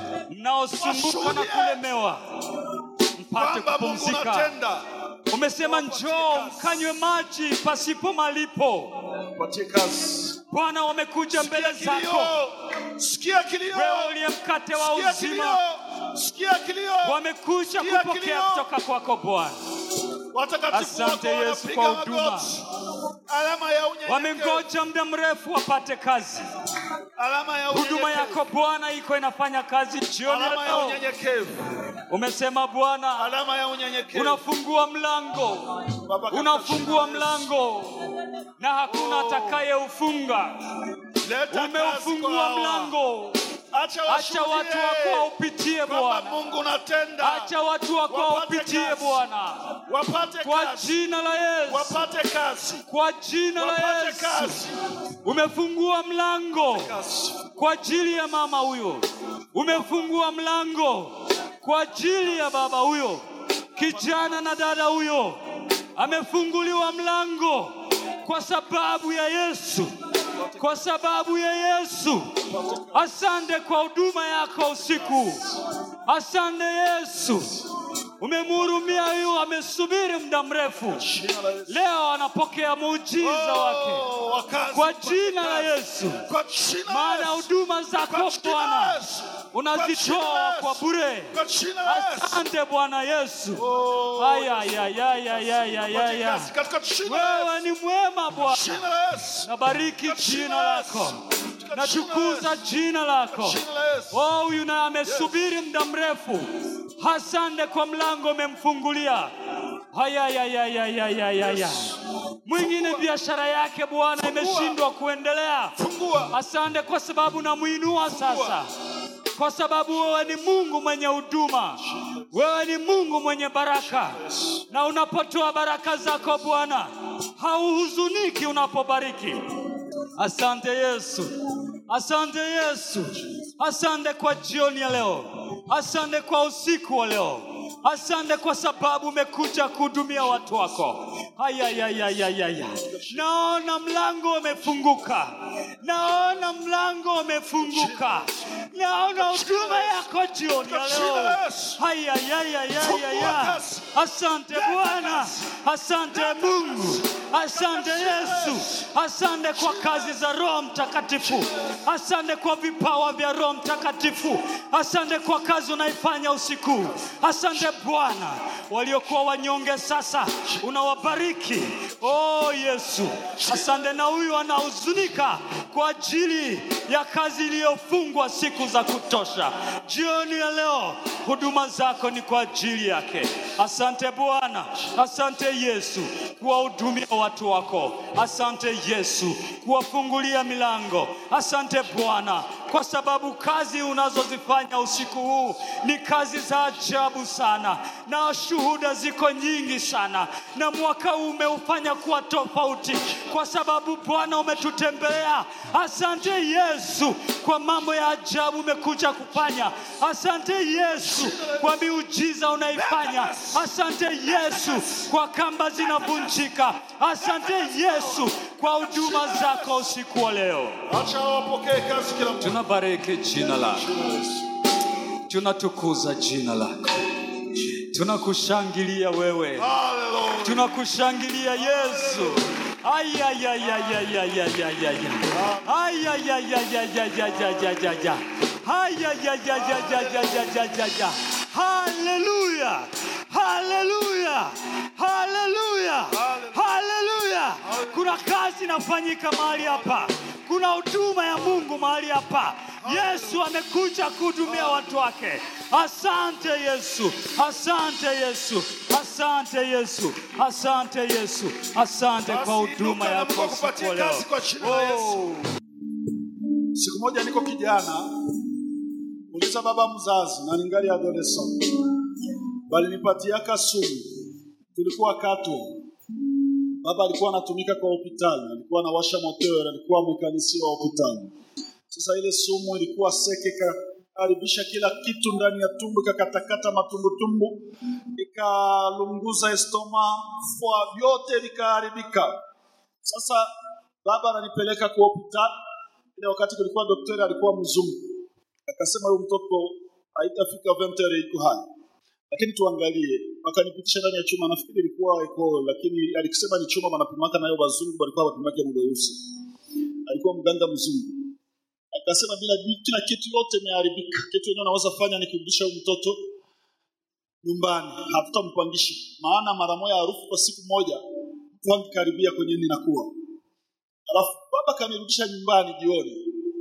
mnaosumbuka na Washuhudie. kulemewa mpate kwamba Mungu kupumzika. unatenda. Umesema njoo mkanywe maji pasipo malipo. Patie kazi. Bwana, wamekuja mbele Sikia zako, kilio, sikia kilio, wewe uliye mkate wa sikia uzima, kilio, sikia kilio. wamekuja Sikia kupokea kilio. kutoka kwako Bwana. Watakatifu Asante wako Yesu wanapiga kwa huduma. magoti. Alama ya unyenyekevu, Wamengoja muda mrefu wapate kazi. alama ya Huduma unyenyekevu, yako Bwana iko inafanya kazi jioni ya alama ya leo. unyenyekevu, Umesema Bwana alama ya unyenyekevu. unafungua mlango, Baba, katika unafungua jina la Yesu. mlango na hakuna atakayeufunga. Leta kazi kwa Umeufungua hawa. mlango, Acha acha washuhudie watu wako waupitie kwamba Bwana, Mungu unatenda. acha watu wako Wapate waupitie kazi. Bwana, Wapate kwa kazi, jina la Yesu, wapate kazi, kwa jina la wapate Yesu. kazi, Umefungua mlango kazi. kwa ajili ya mama huyo, umefungua mlango kwa ajili ya baba huyo, kijana na dada huyo, amefunguliwa mlango kwa sababu ya Yesu, kwa sababu ya Yesu. Asante kwa huduma yako usiku, asante Yesu. Umemhurumia huyu, amesubiri muda mrefu, Jina la Yesu. leo anapokea muujiza wake Oh, wakazi, kwa wapate jina la kazi. Yesu. Kwa jina la maana Yesu. huduma zako Kwa jina la Bwana Yesu. unazitoa kwa bure. Kwa jina la Yesu. Asante Bwana Yesu. Oh, Aya, ya, ya, ya, ya, ya, ya, wapate ya. kazi katika jina la Wewe Yesu. ni mwema Bwana, Jina la Yesu. nabariki jina lako, natukuza jina lako. Jina la Yesu. Oh, huyu naye amesubiri muda mrefu. Asante kwa mlango umemfungulia. Haya, ya, ya, ya, ya, ya, ya, ya. Mwingine biashara yake Bwana imeshindwa kuendelea. Fungua. Asante kwa sababu namuinua sasa, kwa sababu wewe ni Mungu mwenye huduma, wewe ni Mungu mwenye baraka, na unapotoa baraka zako Bwana hauhuzuniki unapobariki. Asante Yesu, asante Yesu, asante kwa jioni ya leo, asante kwa usiku wa leo, asante kwa sababu umekuja kuhudumia watu wako. Ayayayayaya, naona mlango umefunguka, naona mlango umefunguka, naona huduma yako jioni ya leo. Ayayayayaya, asante Bwana, asante Mungu, asante Yesu, asante kwa kazi za Roho Mtakatifu, asante kwa vipawa vya Roho Mtakatifu, asante kwa kazi unaifanya usiku. Asante Bwana, waliokuwa wanyonge sasa unawabariki. Oh Yesu, asante na huyu anahuzunika kwa ajili ya kazi iliyofungwa siku za kutosha. Jioni ya leo huduma zako ni kwa ajili yake. Asante Bwana, asante Yesu kuwahudumia watu wako. Asante Yesu kuwafungulia milango. Asante Bwana kwa sababu kazi unazozifanya usiku huu ni kazi za ajabu sana, na shuhuda ziko nyingi sana, na mwaka huu umeufanya kuwa tofauti kwa sababu Bwana umetutembelea. Asante Yesu kwa mambo ya ajabu umekuja kufanya. Asante Yesu kwa miujiza unaifanya. Asante Yesu kwa kamba zinavunjika. Asante Yesu kwa huduma zako usiku wa leo. Acha wapokee kazi kila mmoja. Tunabariki jina lako, tunatukuza jina lako, tunakushangilia wewe, Hallelujah. tunakushangilia Yesu. Ayayayayayayayaya. Ayayayayayayayayaya. Ayayayayayayayayaya. Haleluya, haleluya, haleluya, haleluya. Kuna kazi inafanyika mahali hapa, kuna huduma ya Mungu mahali hapa. Yesu amekuja kuhudumia watu wake. Asante Yesu, asante Yesu, asante Yesu, asante Yesu, asante kwa huduma Basi yako inuka na usiku wa kupatia leo. kazi kwa jina la Yesu. Oh. Siku moja niko kijana, uliza baba mzazi na ningali adolescent, balinipatiaka sumu, tulikuwa Katwa. Baba alikuwa anatumika kwa hospitali, alikuwa anawasha moteur, alikuwa mekanisia wa hospitali. Sasa ile sumu ilikuwa seke, ikaharibisha kila kitu ndani ya tumbo, ikakatakata matumbutumbu, ikalunguza estoma, fua, vyote vikaharibika. Sasa baba ananipeleka kwa hospitali ile wakati kulikuwa daktari alikuwa mzungu, akasema huyu mtoto haitafika 20 heures iko hai, lakini tuangalie. Akanipitisha ndani ya chuma, nafikiri ilikuwa iko, lakini alikisema ni chuma wanapimaka nayo, wazungu walikuwa wanapimaka mweusi. Alikuwa mganga mzungu, akasema bila kila kitu yote imeharibika, kitu yenyewe unaweza fanya ni kurudisha huyu mtoto nyumbani, hatutampangisha maana mara moja harufu kwa siku moja mtu angekaribia kwenye ninakuwa Alafu baba kanirudisha nyumbani jioni.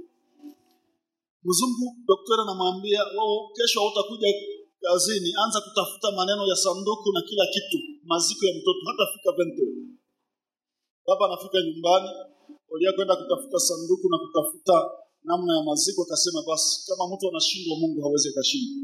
Mzungu daktari anamwambia wewe, kesho hautakuja kazini, anza kutafuta maneno ya sanduku na kila kitu, maziko ya mtoto hatafika vente. Baba anafika nyumbani, olia kwenda kutafuta sanduku na kutafuta namna ya maziko, akasema basi kama mtu anashindwa, Mungu hawezi akashindwa.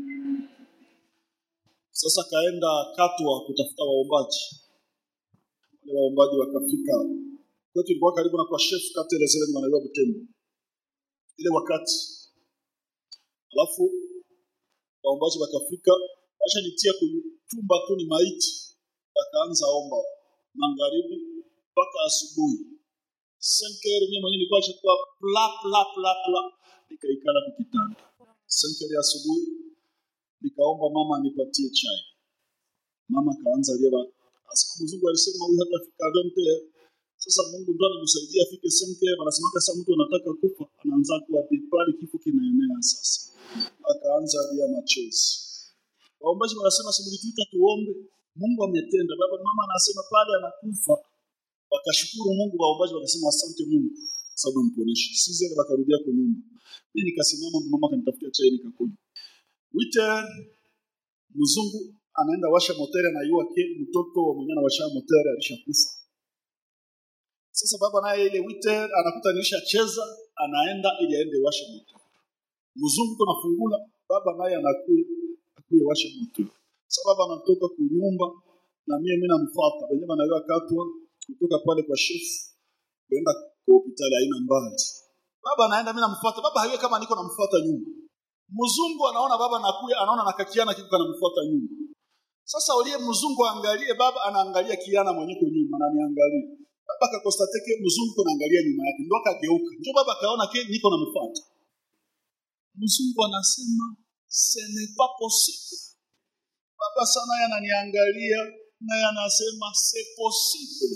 Sasa kaenda Katwa kutafuta waombaji, wale waombaji wakafika kwetu ilikuwa karibu na kwa chef kati ile zile manaiwa Butembo ile wakati, alafu waombaji wakafika, acha nitia kuchumba tu ni maiti, wakaanza omba magharibi mpaka asubuhi. Senkeri mimi mwenyewe nilikuwa chakua pla pla pla pla, nikaikala kwa kitanda. Senkeri asubuhi nikaomba mama anipatie chai. Mama kaanza lia, asema mzungu alisema huyu hatafika 20 sasa Mungu ndo anamsaidia afike semke. Wanasema sasa mtu anataka kufa anaanza kuwa pale, kifo kinaenea sasa. Akaanza lia machozi. Waombaji wanasema simulituita tuombe, Mungu ametenda. Baba mama anasema pale anakufa, wakashukuru Mungu. Waombaji wakasema asante Mungu sababu mponesha. Sisi ile wakarudia kwa nyumba. Mimi nikasimama, mama kanitafutia chai nikakunywa. Wite mzungu anaenda washa motere, anayua ke mtoto wa mwenye anawasha motere alishakufa. Sasa baba naye ile wite anakuta nilisha cheza, anaenda ili aende washe moto. Mzungu tunafungula, baba naye anakuya akuye washe moto. Sasa baba anatoka kunyumba na mimi mimi namfuata. Wenyewe wanaelewa katwa kutoka pale kwa chef kwenda kwa hospitali haina mbali. Baba anaenda, mimi namfuata. Baba hayue kama niko namfuata nyuma. Mzungu anaona baba nakuya, anaona nakakiana kiko kanamfuata nyuma. Sasa uliye mzungu aangalie baba, anaangalia kiana mwenyeko nyuma, ananiangalia. Baba akakostate ke mzungu anaangalia nyuma yake, ndo akageuka. Ndio baba akaona ke niko namfuata. Mzungu anasema ce n'est pas possible. Baba sana naye ananiangalia naye anasema c'est possible.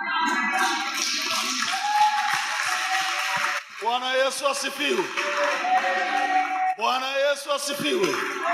Bwana Yesu asifiwe. Bwana Yesu asifiwe.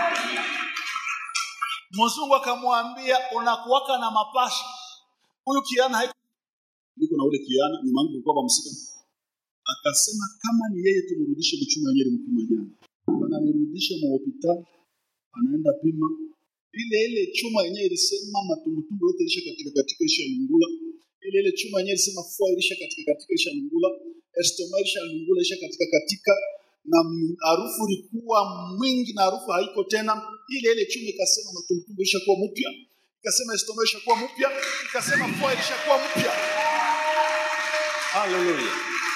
Mzungu akamwambia unakuwaka na mapasha. Huyu kiana haiko niko na ule kiana nyuma yangu kulikuwa msika. Akasema kama ni yeye tumrudishe mchuma yenyewe mpima jana. Ananirudisha mu hospitali anaenda pima ile ile chuma yenyewe ilisema matumbutumbu yote ilisha katika katika isha lungula. Ile ile chuma yenyewe ilisema fua ilisha katika katika isha lungula. Estoma ilisha lungula isha katika katika na m- harufu ilikuwa mwingi na harufu haiko tena. Ile ile chuma ikasema matumbutumbu ilishakuwa mpya, ikasema estoma ilishakuwa mpya, ikasema fua ilishakuwa mpya. Haleluya!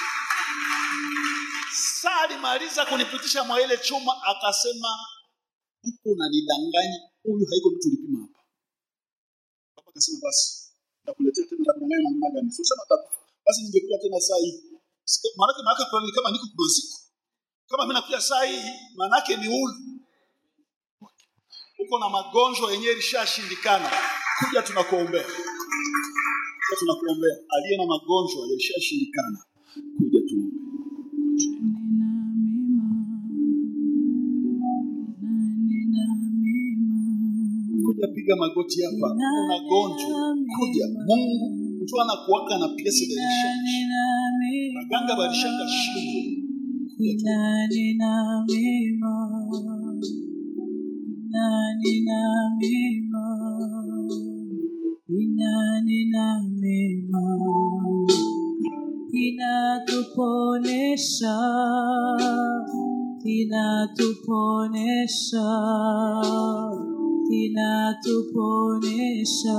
Saa alimaliza kunipitisha mwa ile chuma, akasema huku unanidanganya, huyu haiko mtu ulipima hapa. Baba akasema basi, nakuletea tena, nakudanganya namna gani? Sio sema takufa, basi ningekuja tena saa hii. Sika- Maanake maana kwa kama niko kumaziko, kama mimi nakuja saa hii, maanake ni ulu uko na magonjwa yenyewe ilishashindikana, kuja tunakuombea, kuja tunakuombea. Aliye na magonjwa yalishashindikana, kuja tuombe. kuja piga magoti hapa, una gonjwa, kuja. Mungu mtu anakuwaka na piesi de rechange. Baganga balishaka shingo, kuja tu. inatuponesha inatuponesha inatuponesha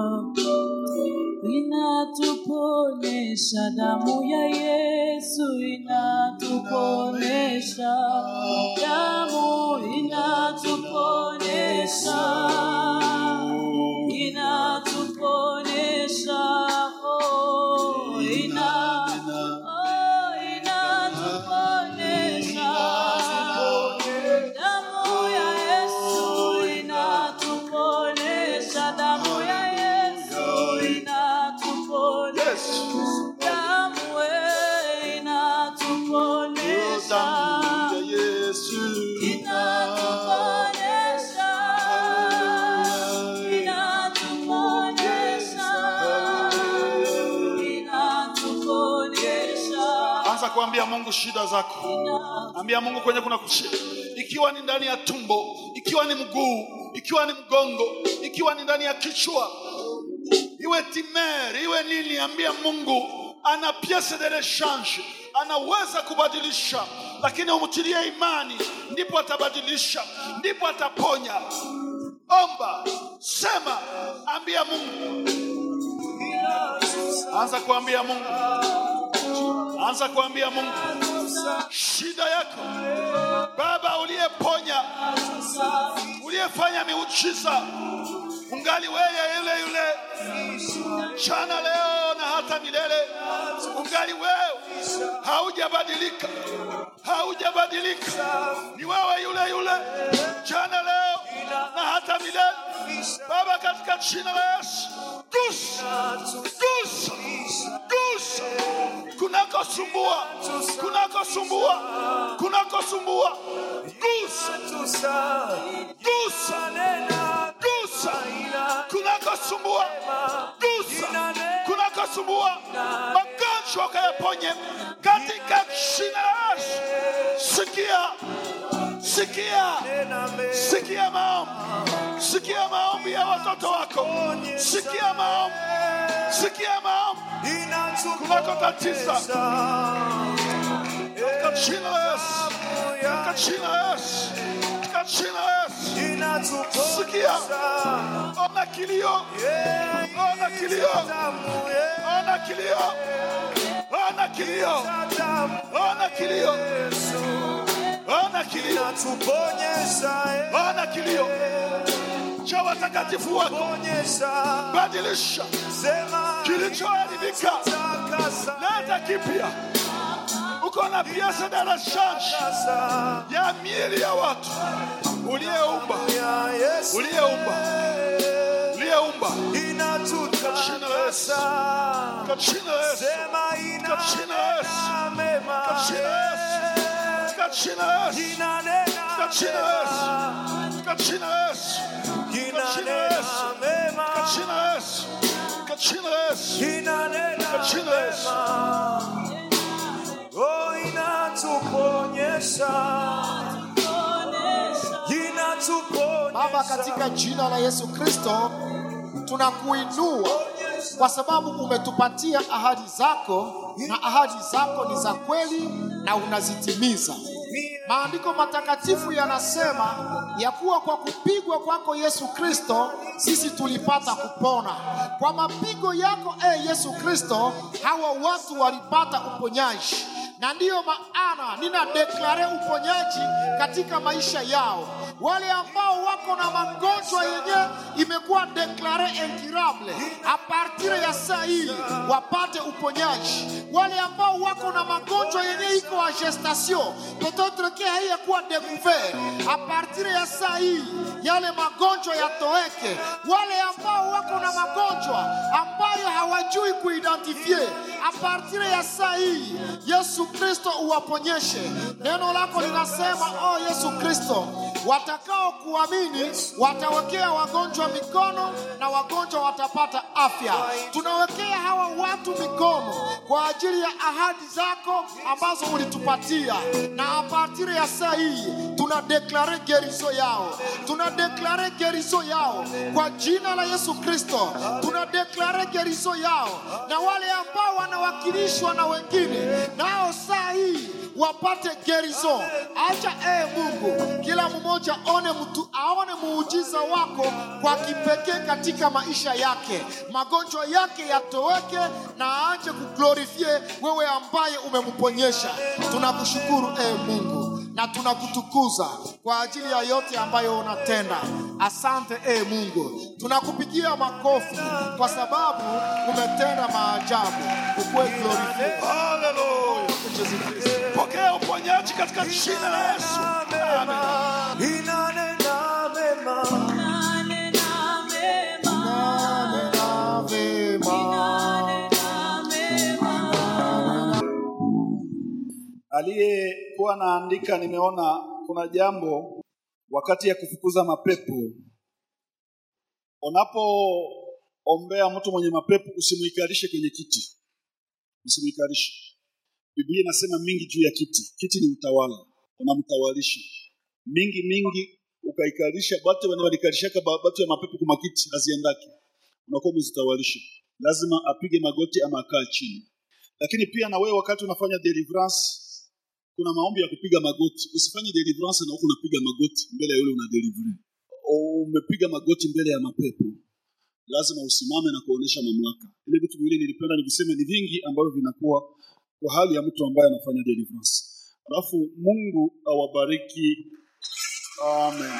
inatuponesha damu ya Yesu inatuponesha damu inatuponesha inatuponesha oh, ina, oh, inatuponesha damu ya Yesu inatuponesha damu ya Yesu inatuponesha damu eh, inatuponesha Damu ya Yesu inatuponesha inatuponesha inatuponesha Anza kuambia Mungu shida zako. Ambia Mungu kwenye kuna kushida. Ikiwa ni ndani ya tumbo, ikiwa ni mguu, ikiwa ni mgongo, ikiwa ni ndani ya kichwa, iwe timer, iwe nini, ambia Mungu ana piece de rechange, anaweza kubadilisha, lakini umtilie imani, ndipo atabadilisha, ndipo ataponya. Omba, sema, ambia Mungu. Anza kuambia Mungu, anza kuambia Mungu shida yako. Baba uliyeponya, uliyefanya miujiza, ungali wewe yule yule jana, leo na hata milele, ungali wewe, haujabadilika, haujabadilika, ni wewe yule yule jana, leo na hata milele. Baba, katika jina la Yesu, gusa, gusa, gusa kunakosumbua, kunakosumbua, kunakosumbua, gusa, gusa, gusa, kunakosumbua, gusa, kunakosumbua, magonjwa ukayaponye katika jina la Yesu. Sikia, sikia, sikia maombi, sikia maombi ya watoto wako, sikia maombi, sikia maombi kunako tatiza katika jina la Yesu, katika jina la Yesu, katika jina la Yesu. Sikia, ona kilio, ona kilio, ona kilio, ona ona kilio, ona kilio, ona kilio, ona kilio cha watakatifu wako. Badilisha kilichoharibika, leta kipya. Uko na piasa de rechange ya miili ya watu uliyeumba, uliyeumba, uliyeumba kwa jina la Yesu, kwa jina la Yesu, kwa jina la Yesu, kwa jina la Yesu, kwa jina la Yesu, kwa jina la Yesu, kwa jina la Yesu, kwa jina la Yesu, kwa jina la Yesu, kwa jina la Yesu, kwa jina la Yesu. Oh, inatuponyesha, inatuponyesha. Baba, katika jina la Yesu Kristo tunakuinua kwa sababu umetupatia ahadi zako, na ahadi zako ni za kweli na unazitimiza. Maandiko matakatifu yanasema ya kuwa kwa kupigwa kwako Yesu Kristo sisi tulipata kupona. Kwa mapigo yako e Yesu Kristo, hawa watu walipata uponyaji, na ndiyo maana nina deklare uponyaji katika maisha yao. Wale ambao wako na magonjwa yenye imekuwa deklare incurable, a partir ya saa hii wapate uponyaji. Wale ambao wako na magonjwa yenye iko a gestation, peut-être que haiyakuwa découvert, a partir ya saa hii yale magonjwa yatoweke. Wale ambao wako na magonjwa ambayo hawajui kuidentifie, a partir ya saa hii Yesu Kristo uwaponyeshe. Neno lako linasema, oh Yesu Kristo, watakao kuamini watawekea wagonjwa mikono na wagonjwa watapata afya. Tunawekea hawa watu mikono kwa ajili ya ahadi zako ambazo ulitupatia, na a partir ya saa hii tuna deklare gerizo yao, tuna deklare gerizo yao kwa jina la Yesu Kristo, tuna deklare gerizo yao, na wale ambao wanawakilishwa na wengine nao saa hii wapate gerizo. Acha ee Mungu, kila mmoja one mtu aone muujiza wako kwa kipekee katika maisha yake, magonjwa yake yatoweke na aanze kuglorifie wewe ambaye umemponyesha. Tunakushukuru ee Mungu na tunakutukuza kwa ajili ya yote ambayo unatenda. Asante ee Mungu, tunakupigia makofi kwa sababu umetenda maajabu. Ukwe glorified. Haleluya. Yesu Kristo. Pokea uponyaji katika jina la Yesu. Amen. Inanena mema. Nena vema. Aliyekuwa anaandika, nimeona kuna jambo wakati ya kufukuza mapepo. Unapoombea mtu mwenye mapepo, usimuikarishe kwenye kiti, usimuikarishe. Biblia inasema mingi juu ya kiti. Kiti ni utawala, unamtawalisha mingi mingi, ukaikarisha batu wenye walikarishaka ba- batu ya mapepo kuma kiti haziendaki, unakuwa mzitawalisha. Lazima apige magoti ama akaa chini. Lakini pia na wewe wakati unafanya deliverance, kuna maombi ya kupiga magoti. Usifanye deliverance na huku unapiga magoti mbele ya yule una deliver. Umepiga magoti mbele ya mapepo, lazima usimame na kuonesha mamlaka. Ile vitu viwili nilipenda niviseme, ni vingi ambavyo vinakuwa kwa hali ya mtu ambaye anafanya deliverance. Alafu Mungu awabariki. Amen.